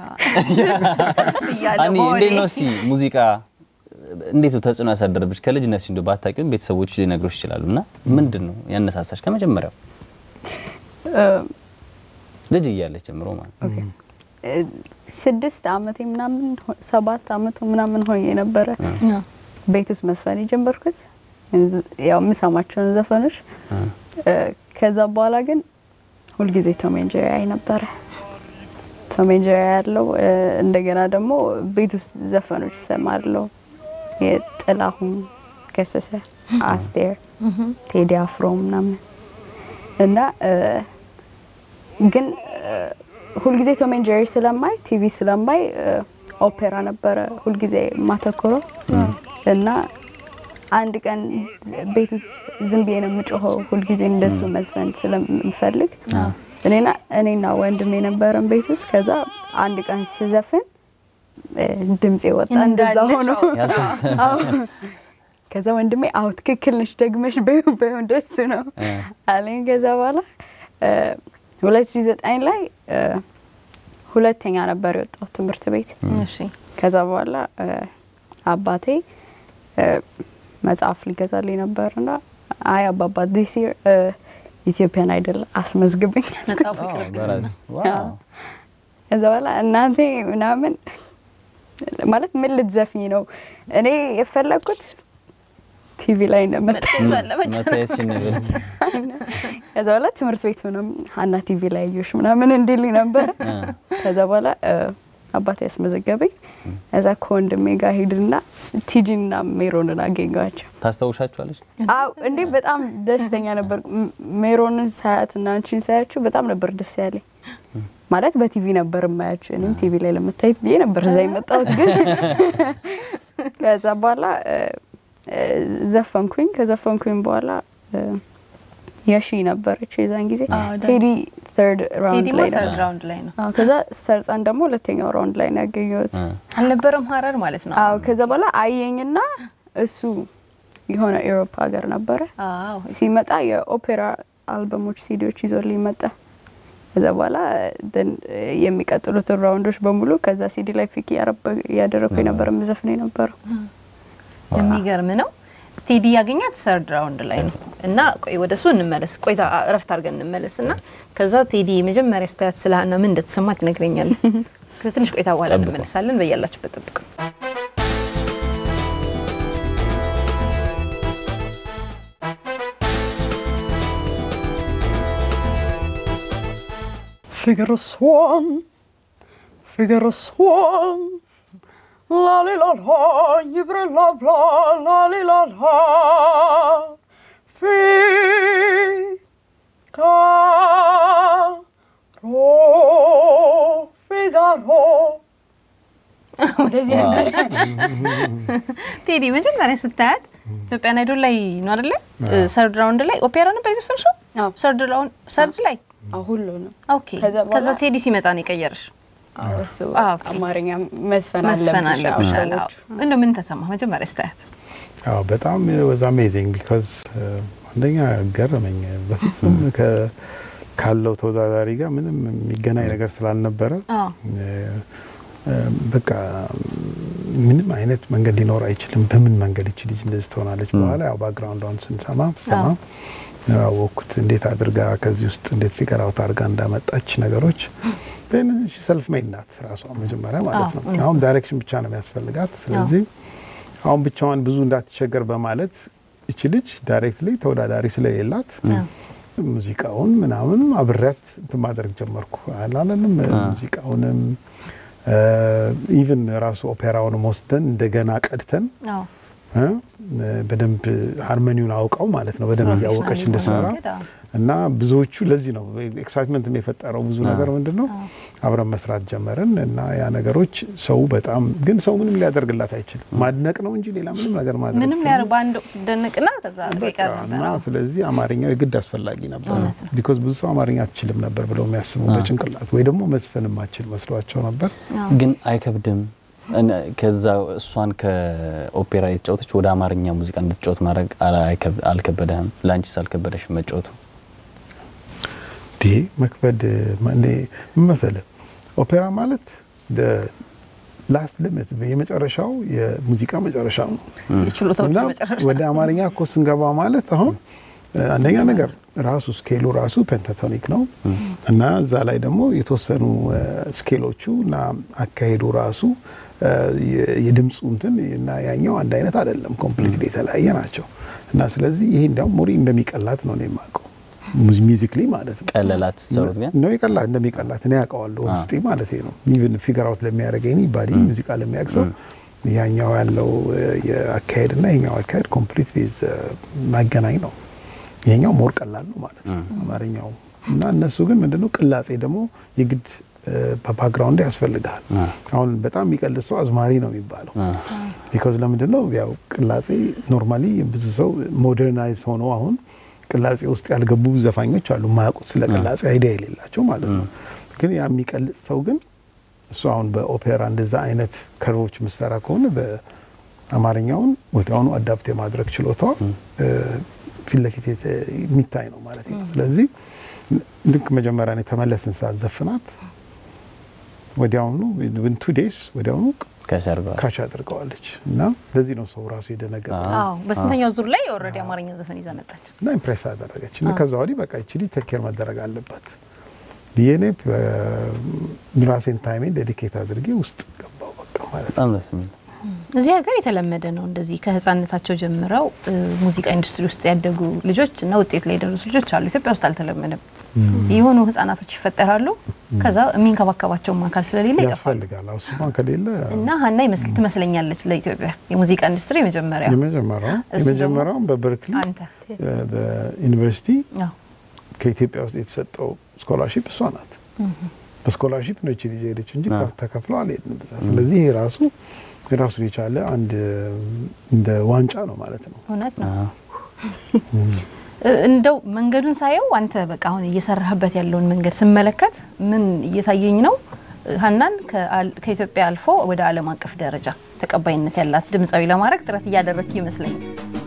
እያለ አኒ በሆዴ እንዴት ነው እስቲ ሙዚቃ እንዴት ነው ተጽዕኖ ያሳደረብሽ? ከልጅነት እንደ ባታውቂውም ቤተሰቦች ሊነግሩሽ ይችላሉ። እና ምንድን ነው ያነሳሳሽ ከመጀመሪያው እ፣ ልጅ እያለች ጀምሮ ማለት ነው? እ፣ ስድስት አመቴ ምናምን ሆ- ሰባት አመቱ ምናምን ሆኜ ነበረ ያ። ቤት ውስጥ መስፈን የጀመርኩት እንዝ- ያው የምሰማቸውን ዘፈኖች እ፣ ከዛ በኋላ ግን ሁልጊዜ ቶም ኤንድ ጄሪ አይ ነበረ። ቶም ኤንድ ጄሪ ያለው እንደገና ደግሞ ቤት ውስጥ ዘፈኖች እሰማለሁ። የጥላሁን ገሰሰ፣ አስቴር፣ ቴዲ አፍሮ ምናምን እና እ፣ ግን እ፣ ሁልጊዜ ቶም ኤንድ ጄሪ ስለማይ ቲቪ ስለማይ እ፣ ኦፔራ ነበረ ሁልጊዜ የማተኩረው እና አንድ ቀን ቤት ውስጥ ዝም ብዬ ነው የምጮኸው ሁልጊዜ እንደሱ መዝፈን ስለምፈልግ እኔና እኔና ወንድሜ የነበረን ቤት ውስጥ ከዛ አንድ ቀን ስዘፍን እ፣ ድምፄ ወጣ እንደዛ እንዳለሽ ሆኖ ያልታሰበ አዎ። ከዛ ወንድሜ አዎ ትክክል ነሽ ደግመሽ በይው በይው እንደሱ ነው እ። አለኝ። ከዛ በኋላ ሁለት ሺ ዘጠኝ ላይ እ፣ ሁለተኛ ነበር የወጣው ትምህርት ቤት። እሺ ከዛ በኋላ እ፣ አባቴ እ፣ መጽሐፍ ሊገዛልኝ ነበርና አይ አባባ ዲስ ይር ኢትዮጵያን አይደል አስመዝግብኝ መጽሐፉ ዋው፣ ይቅርብ በራስ ዋው። ከዛ በኋላ እናንተ ምናምን ማለት ምን ልትዘፍኝ ነው? እኔ የፈለግኩት ቲቪ ላይ እንደመጣ መታየትሽን ነው። ከዛ በኋላ ትምህርት ቤት ምናምን ሀና ቲቪ ላይ አየሁሽ ምናምን እንዲልኝ ነበረ። እ። ከዛ በኋላ እ፣ አባቴ ያስመዘገበኝ። ከዛ ከወንድሜ ጋር ሄድና ቲጂና ሜሮንን አገኘኋቸው። ታስታውሻቸዋለሽ? አው እንዴ በጣም ደስተኛ ነበር። ም- ሜሮንን ሳያት እና አንቺን ሳያችሁ በጣም ነበር ደስ ያለኝ። ማለት በቲቪ ነበር የማያችሁ፣ እኔም ቲቪ ላይ ለመታየት ብዬ ነበር እዛ የመጣሁት። ግን ከዛ በኋላ እ፣ እ፣ ዘፈንኩኝ። ከዘፈንኩኝ በኋላ እ፣ የሺ ነበረች የዛን ጊዜ አዎ፣ ዳ- ቴዲ ተርድ ራውንድ ቴዲማ ላይ ነው። ሰርድ ራውንድ ላይ ነው አዎ፣ ከዛ ሰርጸን ደግሞ ሁለተኛው ራውንድ ላይ ነው ያገኘሁት። እ። አልነበረም ሀረር ማለት ነው። አዎ ከዛ በኋላ አየኝና እሱ የሆነ ኤሮፓ ሀገር ነበረ አዎ ሲመጣ የኦፔራ አልበሞች ሲዲዎች ይዞልኝ መጣ። ከዛ በኋላ ደን የሚቀጥሉትን ራውንዶች በሙሉ ከዛ ሲዲ ላይ ፒክ እያደረግኩ የነበረ ምዘፍን የነበረው የሚገርም ነው። ቴዲ ያገኛት ሰርድ ራውንድ ላይ ነው እና ቆይ ወደ እሱ እንመለስ። ቆይታ እረፍት አድርገን እንመለስ እና ከዛ ቴዲ መጀመሪያ ስታያት ስለ ሀና ምን እንደተሰማት ይነግረኛል። ከትንሽ ቆይታ በኋላ ጠብቁ። እንመለሳለን። በያላችሁበት ጠብቁ። Figure a swan, figure a swan. La li la la, ibre la la, la li la la. Fi ca ro Figaro. ወደዚህ ነበር ቴዲ መጀመሪያ ስታያት ኢትዮጵያን አይዶል ላይ ነው አይደለ? ሰርድ ራውንድ ላይ ኦፔራ ነበር የዘፈንሽው? አዎ። ሰርድ ራውንድ ሰርድ ላይ ሁሉ ነው ኦኬ። ከዛ በኋላ- ከዛ ቴዲ ሲመጣ ነው የቀየረሽ? እሱ አዎ፣ ኦኬ። አማርኛ መዝፈን መስፈን አለብሽ አዎ፣ አለብሽ። ሰዎቹ። እንደው ምን ተሰማ መጀመሪያ ስታያት? አዎ በጣም ወዝ አሜዚንግ ቢካዝ አንደኛ ገረመኝ። በፍጹም ከ- ካለው ተወዳዳሪ ጋር ምንም የሚገናኝ ነገር ስላልነበረ አዎ እ፣ እ፣ በቃ ምንም አይነት መንገድ ሊኖር አይችልም። በምን መንገድ ይች ልጅ እንደዚህ ትሆናለች? በኋላ ያው ባክግራውንዷን ስንሰማ ስሰማ ያወቅኩት እንዴት አድርጋ ከዚህ ውስጥ እንዴት ፊገር አውት አድርጋ እንዳመጣች ነገሮች ሰልፍ ሜድ ናት ራሷ መጀመሪያ ማለት ነው። አሁን ዳይሬክሽን ብቻ ነው የሚያስፈልጋት። ስለዚህ አሁን ብቻዋን ብዙ እንዳትቸገር በማለት እቺ ልጅ ዳይሬክትሊ ተወዳዳሪ ስለሌላት ሙዚቃውን ምናምን አብሬያት እንትን ማድረግ ጀመርኩ። አላለንም ሙዚቃውንም ኢቭን ራሱ ኦፔራውንም ወስደን እንደገና ቀድተን አዎ እ በደንብ ሃርመኒውን አውቀው ማለት ነው በደንብ እያወቀች እንድትሰራ መንገድ፣ አዎ። እና ብዙዎቹ ለዚህ ነው ኤክሳይትመንት የፈጠረው ብዙ ነገር ምንድን ነው አብረን መስራት ጀመርን እና ያ ነገሮች ሰው በጣም ግን ሰው ምንም ሊያደርግላት አይችልም ማድነቅ ነው እንጂ ሌላ ምንም ነገር ማድረግ ምንም ሰው- ያር በአንድ ደንቅና ከዛ በቃ ይቀር ነበር። እና ስለዚህ አማርኛው የግድ አስፈላጊ ነበር። እውነት ነው። ቢኮዝ ብዙ ሰው አማርኛ አትችልም ነበር ብለው የሚያስቡ በጭንቅላት ወይ ደግሞ መዝፈን ማችል መስሏቸው ነበር። ግን አይከብድም። እነ- ከዛ እሷን ከኦፔራ የተጫወተች ወደ አማርኛ ሙዚቃ እንድትጫወት ማድረግ አላ- አይከብ- አልከበደህም? ለአንቺስ አልከበደሽ መጫወቱ? ዲ መክበድ እኔ ምን መሰለህ ኦፔራ ማለት ላስት ሊሚት የመጨረሻው የሙዚቃ መጨረሻ ነው። የችሎታዎች እና መጨረሻ ወደ አማርኛ እኮ ስንገባ ማለት አሁን አንደኛ ነገር ራሱ ስኬሉ ራሱ ፔንታቶኒክ ነው እና እዛ ላይ ደግሞ የተወሰኑ እ፣ ስኬሎቹ እና አካሄዱ ራሱ እ፣ የ- የድምፁ እንትን እና ያኛው አንድ አይነት አይደለም፣ ኮምፕሊትሊ የተለያየ ናቸው እና ስለዚህ ይሄ እንዲያውም ሞሪ እንደሚቀላት ነው እኔ የማውቀው ሚዚክሊ ማለት ነው። ቀለላት ሰሩት ግን ነው የቀላት እንደሚቀላት እኔ ያውቀዋለሁ ውስጤ ማለት ነው። ኢቭን ፊገር አውት ለሚያደርግ ኤኒ ባዲ ሙዚቃ ለሚያውቅ ሰው ያኛው ያለው እ፣ የአካሄድ እና ይኛው አካሄድ ኮምፕሊትሊ ማገናኝ ነው። ይሄኛው ሞር ቀላል ነው ማለት ነው አማርኛው እና እነሱ ግን ምንድነው ቅላጼ ደግሞ የግድ በባክግራውንድ ያስፈልጋል። አሁን በጣም የሚቀልድ ሰው አዝማሪ ነው የሚባለው። ቢኮዝ ለምንድን ነው ያው ቅላጼ ኖርማሊ ብዙ ሰው ሞደርናይዝ ሆኖ አሁን ቅላጼ ውስጥ ያልገቡ ዘፋኞች አሉ የማያውቁት ስለ ቅላጼ አይዲያ የሌላቸው ማለት ነው። ግን ያ የሚቀልጽ ሰው ግን እሱ አሁን በኦፔራ እንደዛ አይነት ከርቮች ምሰራ ከሆነ በአማርኛውን ወዲያውኑ አዳፕት የማድረግ ችሎታዋ እ፣ ፊት ለፊት የተ- የሚታይ ነው ማለት ነው። ስለዚህ ልክ መጀመሪያ እኔ ተመለስን ሰዓት ዘፍናት ወዲያውኑ ዊን ቱ ዴይስ ወዲያውኑ ከሰርጓል ካች አድርገዋለች እና ለዚህ ነው ሰው ራሱ የደነገጠ አዎ በስንተኛው ዙር ላይ ኦልሬዲ አማርኛ ዘፈን ይዛ መጣች። እና ኢምፕሬስ አደረገች እና ከዛ ወዲህ በቃ ይችሊ ቴኬር መደረግ አለባት ብዬ እኔ በ- ራሴን ታይሜን ዴዲኬት አድርጌ ውስጥ ገባው በቃ ማለት ነው። በጣም ደስ የሚል እዚህ ሀገር የተለመደ ነው እንደዚህ ከህፃንነታቸው ጀምረው እ፣ ሙዚቃ ኢንዱስትሪ ውስጥ ያደጉ ልጆች እና ውጤት ላይ የደረሱ ልጆች አሉ። ኢትዮጵያ ውስጥ አልተለመደም። የሆኑ ህጻናቶች ይፈጠራሉ። ከዛ የሚንከባከባቸውም አካል ስለሌለ ይጠፋሉ። ያስፈልጋል አዎ፣ እሱማ ከሌለ እና ሀና ይመስል ትመስለኛለች ለኢትዮጵያ የሙዚቃ ኢንዱስትሪ የመጀመሪያ የመጀመሪያው እሱ ደግሞ የመጀመሪያውን በበርክሊ አንተ እ፣ በዩኒቨርሲቲ አዎ። ከኢትዮጵያ ውስጥ የተሰጠው ስኮላርሺፕ እሷ ናት። በስኮላርሺፕ ነው ይቺ ልጅ ሄደች እንጂ አዎ። ተከፍለው አልሄድንም ብዛ። ስለዚህ ይሄ ራሱ ራሱን የቻለ አንድ እንደ ዋንጫ ነው ማለት ነው። እውነት ነው። አዎ። እ፣ እንደው መንገዱን ሳየው አንተ በቃ አሁን እየሰራህበት ያለውን መንገድ ስመለከት ምን እየታየኝ ነው? ሀናን ከአል- ከኢትዮጵያ አልፎ ወደ ዓለም አቀፍ ደረጃ ተቀባይነት ያላት ድምፃዊ ለማድረግ ጥረት እያደረግክ ይመስለኛል።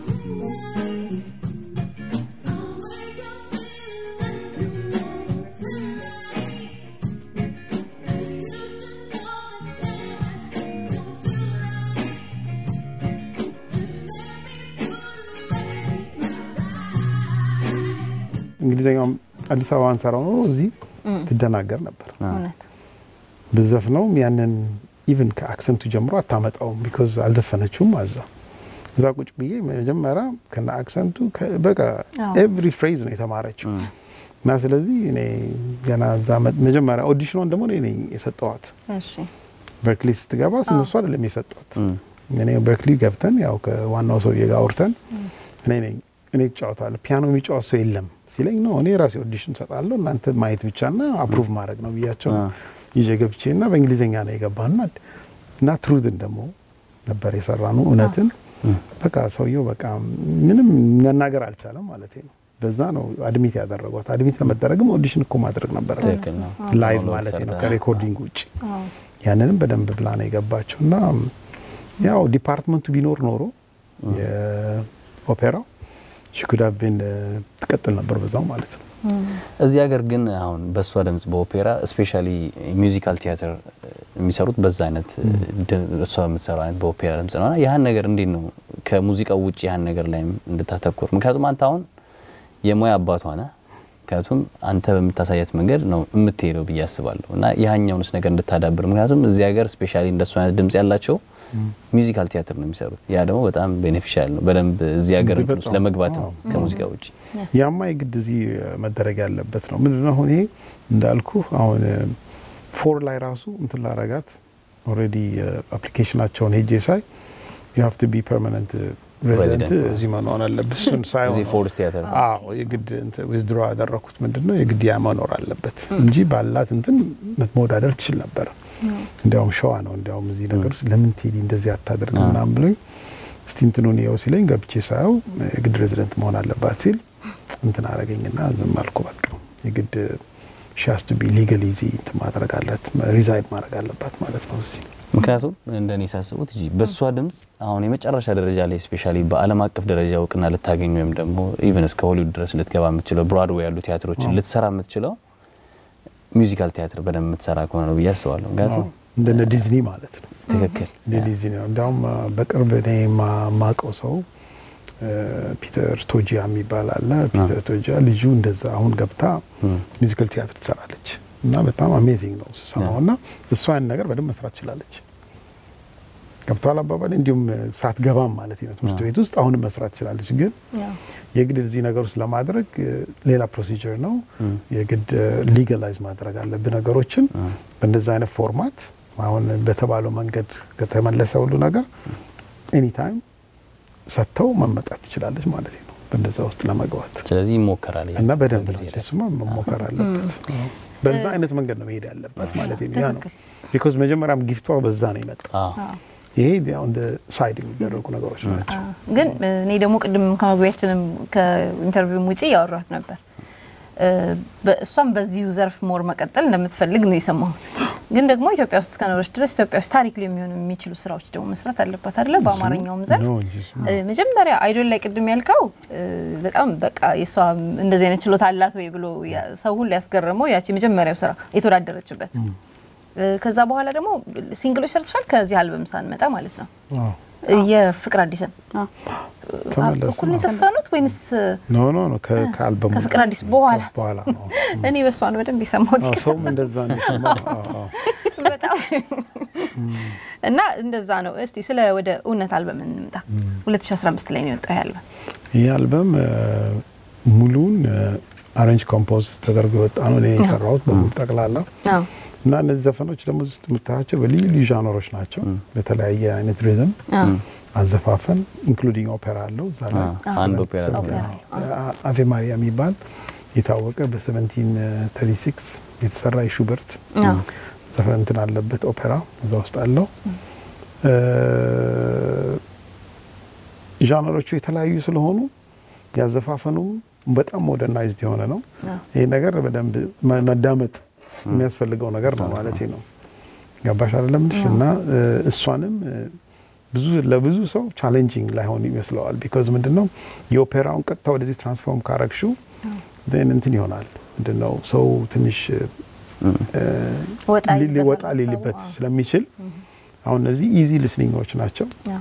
እንግሊዝኛውም አዲስ አበባ አንሰራው ኖሮ እዚህ ትደናገር ነበር። እውነት ብዘፍነውም ያንን ኢቭን ከአክሰንቱ ጀምሮ አታመጣውም። ቢኮዝ አልዘፈነችውም አዛ እዛ ቁጭ ብዬ መጀመሪያ ከነ አክሰንቱ ከ- በቃ አዎ። ኤቭሪ ፍሬዝ ነው የተማረችው እና ስለዚህ እኔ ገና እዛ መ- መጀመሪያ ኦዲሽኗን ደግሞ እኔ ነኝ የሰጠዋት። እሺ በርክሊ ስትገባ እነሱ አይደለም የሰጧት። እኔ በርክሊ ገብተን ያው ከዋናው ሰውዬ ጋር አውርተን እኔ ነኝ እኔ እጫወታለሁ ፒያኖ የሚጫወት ሰው የለም ሲለኝ ነው እኔ ራሴ ኦዲሽን ሰጣለሁ እናንተ ማየት ብቻና አፕሩቭ ማድረግ ነው ብያቸው ይዤ ገብቼ እና በእንግሊዝኛ ነው የገባና እና ትሩዝን ደግሞ ነበር የሰራነው እውነትን በቃ ሰውየው በቃ ምንም መናገር አልቻለም ማለት ነው። በዛ ነው አድሚት ያደረጓት። አድሚት ለመደረግም ኦዲሽን እኮ ማድረግ ነበረ ትክክል ነው። ላይቭ ሞኖሎግ ማለት ነው ሰርታ። ከሬኮርዲንግ ውጭ ያንንም በደንብ ብላ ነው የገባቸው እና ያው ዲፓርትመንቱ ቢኖር ኖሮ የኦፔራው ሽኩዳቤን ትቀጥል ነበር በዛው ማለት ነው። እዚህ ሀገር ግን አሁን በእሷ ድምጽ በኦፔራ ስፔሻሊ ሚውዚካል ቲያትር የሚሰሩት በዛ አይነት ድ- እሷ የምትሰራው አይነት በኦፔራ ድምጽ ነው። እና ያህን ነገር እንዴት ነው ከሙዚቃው ውጭ ያህን ነገር ላይም እንድታተኩር? ምክንያቱም አንተ አሁን የሙያ አባቷ ነህ። ምክንያቱም አንተ በምታሳያት መንገድ ነው የምትሄደው ብዬ አስባለሁ። እና ያህኛውንስ ነገር እንድታዳብር ምክንያቱም እዚህ ሀገር ስፔሻሊ እንደሱ አይነት ድምጽ ያላቸው ሚውዚካል ቲያትር ነው የሚሰሩት። ያ ደግሞ በጣም ቤኔፊሻል ነው በደንብ እዚህ ሀገር እንዴ እንትን ውስጥ በጣም። ለመግባት ነው አዎ። ከሙዚቃ ውጭ ያማ የግድ እዚህ መደረግ ያለበት ነው። ምንድነው አሁን ይሄ እንዳልኩ አሁን ፎር ላይ ራሱ እንትን ላረጋት ኦልሬዲ አፕሊኬሽናቸውን ሄጄ ሳይ ዩ ሃቭ ቱ ቢ ፐርማነንት ሬዚደንት Resident. እዚህ መኖር አለበት። እሱን ሳይሆን እዚህ ፎርስ ቲያትር አዎ የግድ ዊዝድሮ ያደረኩት ምንድን ነው የግድ ያ መኖር አለበት እንጂ ባላት እንትን መወዳደር ትችል ነበረ። እንዲያውም ሸዋ ነው እንዲያውም እዚህ ነገር ውስጥ ለምን ቴዲ እንደዚህ አታደርግ ምናምን ብሎኝ እስቲ እንትኑን የው ሲለኝ ገብቼ ሳየው የግድ ሬዚደንት መሆን አለባት ሲል እንትን አረገኝና ዝም አልኩ። በቃ የግድ ሻስ ቱ ቢ ሊጋል ይዚ እንትን ማድረግ አለት ሪዛይድ ማድረግ አለባት ማለት ነው እዚህ ምክንያቱም እንደኔ ሳስቡት እጂ በእሷ ድምጽ አሁን የመጨረሻ ደረጃ ላይ ስፔሻሊ በዓለም አቀፍ ደረጃ እውቅና ልታገኝ ወይም ደግሞ ኢቨን እስከ ሆሊውድ ድረስ ልትገባ የምትችለው ብሮድዌይ ያሉ ቲያትሮችን ልትሰራ የምትችለው ሚውዚካል ቲያትር በደንብ የምትሰራ ከሆነ ነው ብዬ አስባለሁ። ምክንያቱም እንደነ ዲዝኒ ማለት ነው። ትክክል እንደ ዲዝኒ ነው። እንዲያውም አ፣ በቅርብ እኔ የማውቀው ሰው አ፣ ፒተር ቶጂያ የሚባል አለ። ፒተር ቶጂያ ልጁ እንደዛ አሁን ገብታ ሚውዚካል ቲያትር ትሰራለች እና በጣም አሜዚንግ ነው ስሰማው እና እሷ ያን ነገር በደንብ መስራት ትችላለች። ገብተዋል አባባል እንዲሁም ሳትገባም ማለት ነው ትምህርት ቤት ውስጥ አሁንም መስራት ትችላለች። ግን የግድ እዚህ ነገር ውስጥ ለማድረግ እ፣ ሌላ ፕሮሲጀር ነው። የግድ ሊጋላይዝ ማድረግ አለብህ ነገሮችን በእንደዛ አይነት ፎርማት አሁን በተባለው መንገድ ከተመለሰ ሁሉ ነገር ኤኒታይም ሰጥተው መመጣት ትችላለች ማለት ነው በእንደዛ ውስጥ ለመግባት ስለዚህ ይሞከራል እና በደንብ በዚህ ነው እሱማ መሞከር አለበት። በዛ አይነት መንገድ ነው መሄድ ያለባት ማለት ነው። ያ ነው ቢኮዝ መጀመሪያም ጊፍቷ በዛ ነው የመጣው። አዎ ይሄ አሁን ሳይድ የሚደረጉ ነገሮች ናቸው። ግን እኔ ደግሞ ቅድም ከመግቢያችንም ከኢንተርቪውም ውጪ ያወራት ነበር እ፣ በእሷም በዚሁ ዘርፍ ሞር መቀጠል እንደምትፈልግ ነው የሰማሁት። ግን ደግሞ ኢትዮጵያ ውስጥ እስከኖረች ድረስ ኢትዮጵያ ውስጥ ታሪክ ሊሆኑ የሚችሉ ስራዎች ደግሞ መስራት አለባት አይደለ? በአማርኛውም ዘርፍ ነው እንጂ እሱማ። እ፣ መጀመሪያ አይዶል ላይ ቅድም ያልከው እ፣ በጣም በቃ የእሷ እንደዚህ አይነት ችሎታ አላት ወይ ብሎ ያ- ሰው ሁሉ ያስገረመው ያቺ የመጀመሪያው ስራ የተወዳደረችበት እ፣ ከዛ በኋላ ደግሞ ሲንግሎች ሰርተሻል። ከዚህ አልበም ሳንመጣ ማለት ነው አዎ። የፍቅር አዲስን ተመለሱ እኩል ነው የዘፈኑት ወይንስ ኖ ኖ ኖ ከ- ከአልበሙ ከፍቅር አዲስ በኋላ? በኋላ ነው። እኔ በሷ ነው በደንብ የሰማሁት አዎ፣ ሰውም እንደዛ ነው የሰማው። አዎ፣ አዎ። በጣም እና እንደዛ ነው። እስቲ ስለ ወደ እውነት አልበም እንምጣ። 2015 ላይ ነው የወጣው ይህ አልበም። ይህ አልበም እ፣ ሙሉውን አሬንጅ ኮምፖዝ ተደርጎ የወጣ ነው። እኔ የሰራሁት በሙሉ ጠቅላላ አዎ እና እነዚህ ዘፈኖች ደግሞ እዚህ ውስጥ የምታያቸው በልዩ ልዩ ዣነሮች ናቸው። በተለያየ አይነት ሪዝም አዎ አዘፋፈን ኢንክሉዲንግ ኦፔራ አለው እዛ ላይ አዎ፣ አንድ ኦፔራ ኦፔራ አ- አቬ ማሪያ የሚባል የታወቀ በ1736 የተሰራ የሹበርት አዎ ዘፈን እንትን አለበት ኦፔራ እዛ ውስጥ አለው። እ፣ ዣነሮቹ የተለያዩ ስለሆኑ ያዘፋፈኑም በጣም ሞደርናይዝድ የሆነ ነው። ይህ ነገር በደንብ መ- መዳመጥ የሚያስፈልገው ነገር ነው ማለት ነው። ገባሽ አይደለም ልሽ እና እ፣ እሷንም እ፣ ብዙ ለብዙ ሰው ቻሌንጂንግ ላይሆን ይመስለዋል። ቢኮዝ ምንድን ነው የኦፔራውን ቀጥታ ወደዚህ ትራንስፎርም ካረግሽው ን እንትን ይሆናል ምንድን ነው ሰው ትንሽ እ፣ ወጣ ሊ- ይልበታል ወጣ ሰው። ሊልበት አዎ። ስለሚችል አሁን እነዚህ ኢዚ ልስኒንጎች ናቸው። አዎ።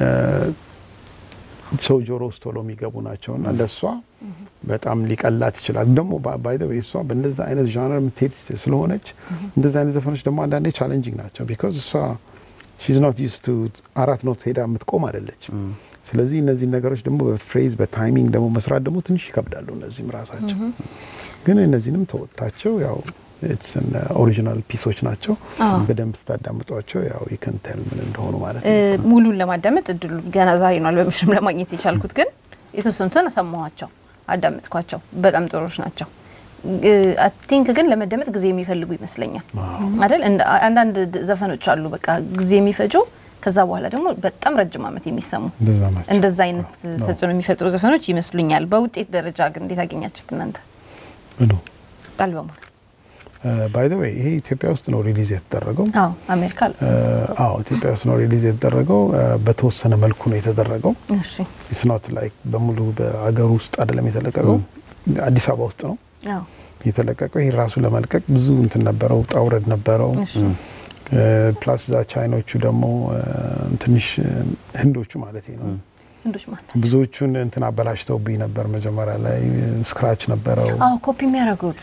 ሰው ጆሮ ውስጥ ቶሎ የሚገቡ ናቸው እና ለእሷ በጣም ሊቀላት ይችላል። ደግሞ ባይደ እሷ በእንደዛ አይነት ዣነር የምትሄድ ስለሆነች እንደዚ አይነት ዘፈኖች ደግሞ አንዳንዴ ቻሌንጂንግ ናቸው። ቢኮዝ እሷ ሺዝ ኖት ዩስ ቱ አራት ኖት ሄዳ የምትቆም አይደለችም። ስለዚህ እነዚህ ነገሮች ደግሞ በፍሬዝ በታይሚንግ ደግሞ መስራት ደግሞ ትንሽ ይከብዳሉ። እነዚህም ራሳቸው ግን እነዚህንም ተወጥታቸው ያው ኦሪጂናል ፒሶች ናቸው። በደንብ ስታዳምጧቸው ያው ይከንተል ምን እንደሆኑ ማለት እ፣ ነው። ሙሉን ለማዳመጥ እድሉ ገና ዛሬ ነው አልበምሽም ለማግኘት የቻልኩት፣ ግን የተወሰኑትን ሰማኋቸው፣ አዳመጥኳቸው። በጣም ጥሩዎች ናቸው። አይ ቲንክ ግን ለመደመጥ ጊዜ የሚፈልጉ ይመስለኛል አይደል? እንደ- አንዳንድ ድ- ዘፈኖች አሉ በቃ ጊዜ የሚፈጁ ከዛ በኋላ ደግሞ በጣም ረጅም ዓመት የሚሰሙ እንደዛ ናቸው። እንደዛ አይነት ተጽዕኖ የሚፈጥሩ ዘፈኖች ይመስሉኛል። በውጤት ደረጃ ግን እንዴት አገኛችሁት እናንተ ምኑ አልበሙ? ባይ ዘ ዌይ ይሄ ኢትዮጵያ ውስጥ ነው ሪሊዝ የተደረገው። አዎ አሜሪካ አለ። እ፣ አዎ ኢትዮጵያ ውስጥ ነው ሪሊዝ የተደረገው። እ፣ በተወሰነ መልኩ ነው የተደረገው። እሺ ኢትስ ኖት ላይክ በሙሉ በአገር ውስጥ አይደለም የተለቀቀው። አዲስ አበባ ውስጥ ነው አዎ የተለቀቀው። ይህ ራሱ ለመልቀቅ ብዙ እንትን ነበረው፣ ውጣ ውረድ ነበረው። እሺ እ፣ ፕላስ ዛ ቻይኖቹ ደግሞ እ፣ ትንሽ እ፣ ህንዶቹ ማለት ነው ህንዶች ማለት ብዙዎቹን እንትን አበላሽተውብኝ ነበር። መጀመሪያ ላይ ስክራች ነበረው። አዎ ኮፒ የሚያደርጉት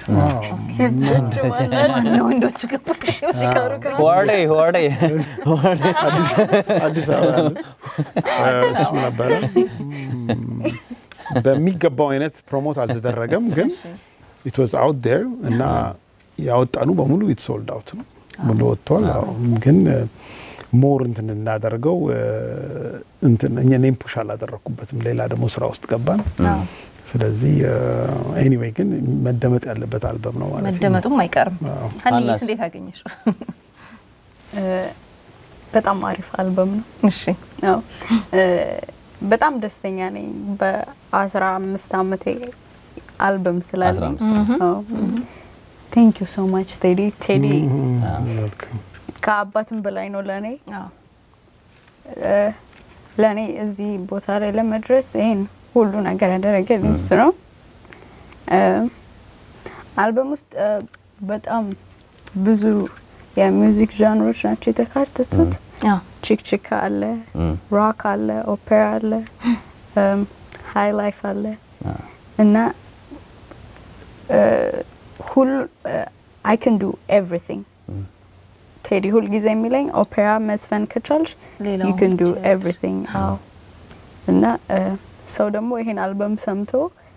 ማነው? ወንዶቹ ግን ዋርዴ ዋርዴ አዲስ አበባ ያለ እ፣ እሱ ነበረ። እም፣ በሚገባው አይነት ፕሮሞት አልተደረገም፣ ግን ኢት ዋዝ አውት ዴር እና ያወጣኑ በሙሉ ኢት ሶልድ አውት ነው ሙሉ ወጥቷል። አዎ፣ ግን እ፣ ሞር እንትን እናደርገው እ፣ እንትን እኛ እኔም ፑሽ አላደረግኩበትም። ሌላ ደግሞ ስራ ውስጥ ገባን። ስለዚህ ኤኒዌይ ግን መደመጥ ያለበት አልበም ነው ማለት ነው። መደመጡም አይቀርም። አዎ። ሀኒስ ሀናስ? እንዴት አገኘሽ? እ፣ በጣም አሪፍ አልበም ነው። እሺ አዎ እ፣ በጣም ደስተኛ ነኝ በአስራ አምስት አመቴ አልበም ስላለኝ። 15 ቴንክ ዩ ሶ ማች ቴዲ ቴዲ Welcome። ከአባትም በላይ ነው ለእኔ አዎ እ፣ ለእኔ እዚህ ቦታ ላይ ለመድረስ ይሄን ሁሉ ነገር ያደረገልኝ እሱ ነው። እ፣ አልበም ውስጥ እ፣ በጣም ብዙ የሚውዚክ ዣንሮች ናቸው የተካተቱት። አዎ ቺክ ቺክ አለ፣ ሮክ አለ፣ ኦፔራ አለ፣ ሃይ ላይፍ አለ እና ሁሉ አይ ካን ዱ ኤቭሪቲንግ ቴዲ ሁል ጊዜ የሚለኝ ኦፔራ መዝፈን ከቻልሽ ሌላውን ዩ ካን ዱ ትችያለሽ። ኤቭሪቲንግ። አዎ እና እ፣ ሰው ደግሞ ይሄን አልበም ሰምቶ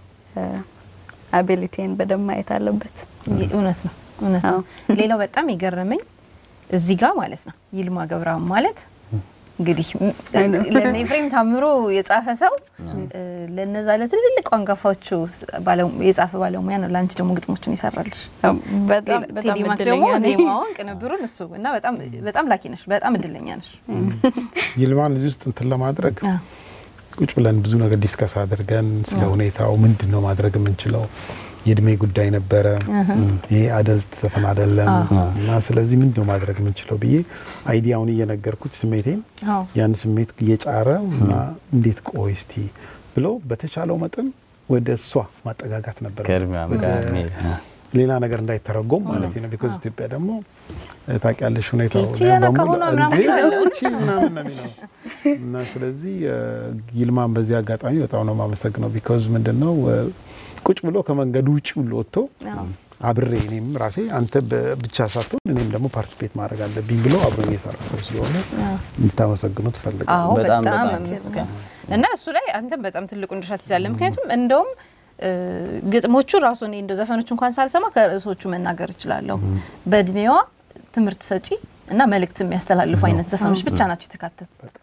አቢሊቲን በደንብ ማየት አለበት። እውነት ነው እውነት ነው። ሌላው በጣም የገረመኝ እዚህ ጋር ማለት ነው ይልማ ገብረአብ ማለት እንግዲህ ለእነ ኤፍሬም ታምሮ የጻፈ ሰው እ፣ ለነዛ ለትልልቅ አንጋፋዎቹ ስ- ባለ- የጻፈ ባለሙያ ነው። ለአንቺ ደግሞ ግጥሞቹን ይሰራልሽ። በጣም በጣም ቴዲ ማክ እድለኛ ደግሞ ነኝ። ዜማውን ቅንብሩን እሱ እና በጣም በጣም ላኪ ነሽ። በጣም እድለኛ ነሽ። ይልማን እዚህ ውስጥ እንትን ለማድረግ አዎ። ቁጭ ብለን ብዙ ነገር ዲስከስ አድርገን ስለ ሁኔታው ምንድን ነው ማድረግ የምንችለው የእድሜ ጉዳይ ነበረ። ይሄ አደልት ዘፈን አይደለም እና ስለዚህ ምንድን ነው ማድረግ የምንችለው ብዬ አይዲያውን እየነገርኩት ስሜቴን አዎ። ያን ስሜት እየጫረ እና እንዴት ቆይ እስቲ ብሎ በተቻለው መጠን ወደ እሷ ማጠጋጋት ነበር ከእድሜዋ ወደ ጋር መሄድ። ሌላ ነገር እንዳይተረጎም ማለት ነው። ቢኮዝ ኢትዮጵያ ደግሞ እ፣ ታውቂያለሽ ሁኔታው ይቺ ገና በሙሉ ከሆኗ ምናምን እንዴ ይላሉ። ይቺ ምናምን ነው የሚለው እና ስለዚህ እ፣ ይልማን በዚህ አጋጣሚ በጣም ነው የማመሰግነው። ቢኮዝ ምንድን ነው እ፣ ቁጭ ብሎ ከመንገዱ ውጭ ሁሉ ወጥቶ አዎ። አብሬ እኔም ራሴ አንተ በ- ብቻ ሳትሆን እኔም ደግሞ ፓርቲስፔት ማድረግ አለብኝ ብሎ አብሮኝ የሰራ ሰው ስለሆነ እንድታመሰግኑት አዎ ፈልጋለሁ። በጣም በጣም በጣም መመስገን እና እሱ ላይ አንተም በጣም ትልቁን ድርሻ ትይዛለህ። ምክንያቱም እንደውም እ፣ ግጥሞቹ ራሱ እኔ እንደው ዘፈኖቹ እንኳን ሳልሰማ ከርዕሶቹ መናገር እችላለሁ። በእድሜዋ ትምህርት ሰጪ እና መልእክት የሚያስተላልፉ አይነት ዘፈኖች ብቻ ናቸው የተካተቱት።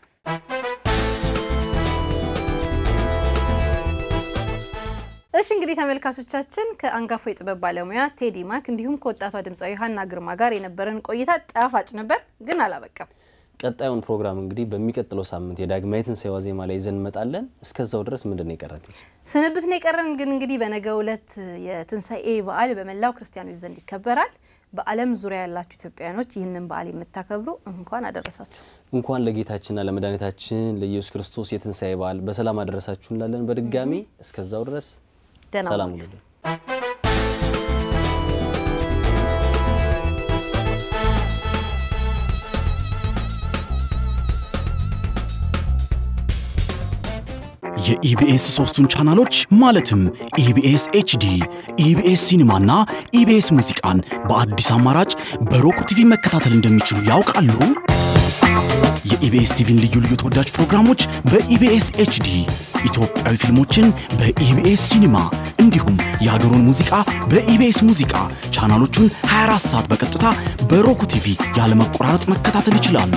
እሺ እንግዲህ ተመልካቾቻችን ከአንጋፋው የጥበብ ባለሙያ ቴዲ ማክ እንዲሁም ከወጣቷ ድምፃዊ ሀና ግርማ ጋር የነበረን ቆይታ ጣፋጭ ነበር፣ ግን አላበቃም። ቀጣዩን ፕሮግራም እንግዲህ በሚቀጥለው ሳምንት የዳግማዊ ትንሣኤ ዋዜማ ላይ ይዘን እንመጣለን። እስከዛው ድረስ ምንድን ነው የቀረት? ስንብት ነው የቀረን። ግን እንግዲህ በነገው ዕለት የትንሣኤ በዓል በመላው ክርስቲያኖች ዘንድ ይከበራል። በዓለም ዙሪያ ያላችሁ ኢትዮጵያውያኖች ይህንን በዓል የምታከብሩ እንኳን አደረሳችሁ። እንኳን ለጌታችንና ለመድኃኒታችን ለኢየሱስ ክርስቶስ የትንሣኤ በዓል በሰላም አደረሳችሁ እንላለን። በድጋሚ እስከዛው ድረስ ደህና ሰላም ዋሉ። ሁኑልን። የኢቢኤስ ሶስቱን ቻናሎች ማለትም ኢቢኤስ ኤችዲ፣ ኢቢኤስ ሲኒማና ኢቢኤስ ሙዚቃን በአዲስ አማራጭ በሮክ ቲቪ መከታተል እንደሚችሉ ያውቃሉ? የኢቢኤስ ቲቪን ልዩ ልዩ ተወዳጅ ፕሮግራሞች በኢቢኤስ ኤችዲ፣ ኢትዮጵያዊ ፊልሞችን በኢቢኤስ ሲኒማ እንዲሁም የሀገሩን ሙዚቃ በኢቢኤስ ሙዚቃ ቻናሎቹን 24 ሰዓት በቀጥታ በሮክ ቲቪ ያለመቆራረጥ መከታተል ይችላሉ።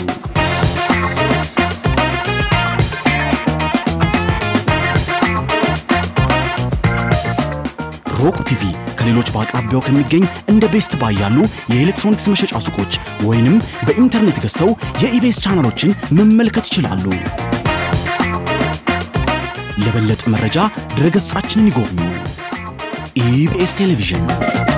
ሮክ ቲቪ ከሌሎች በአቅራቢያው ከሚገኝ እንደ ቤስት ባይ ያሉ የኤሌክትሮኒክስ መሸጫ ሱቆች ወይንም በኢንተርኔት ገዝተው የኢቤስ ቻናሎችን መመልከት ይችላሉ። ለበለጠ መረጃ ድረገጻችንን ይጎብኙ። ኢቢኤስ ቴሌቪዥን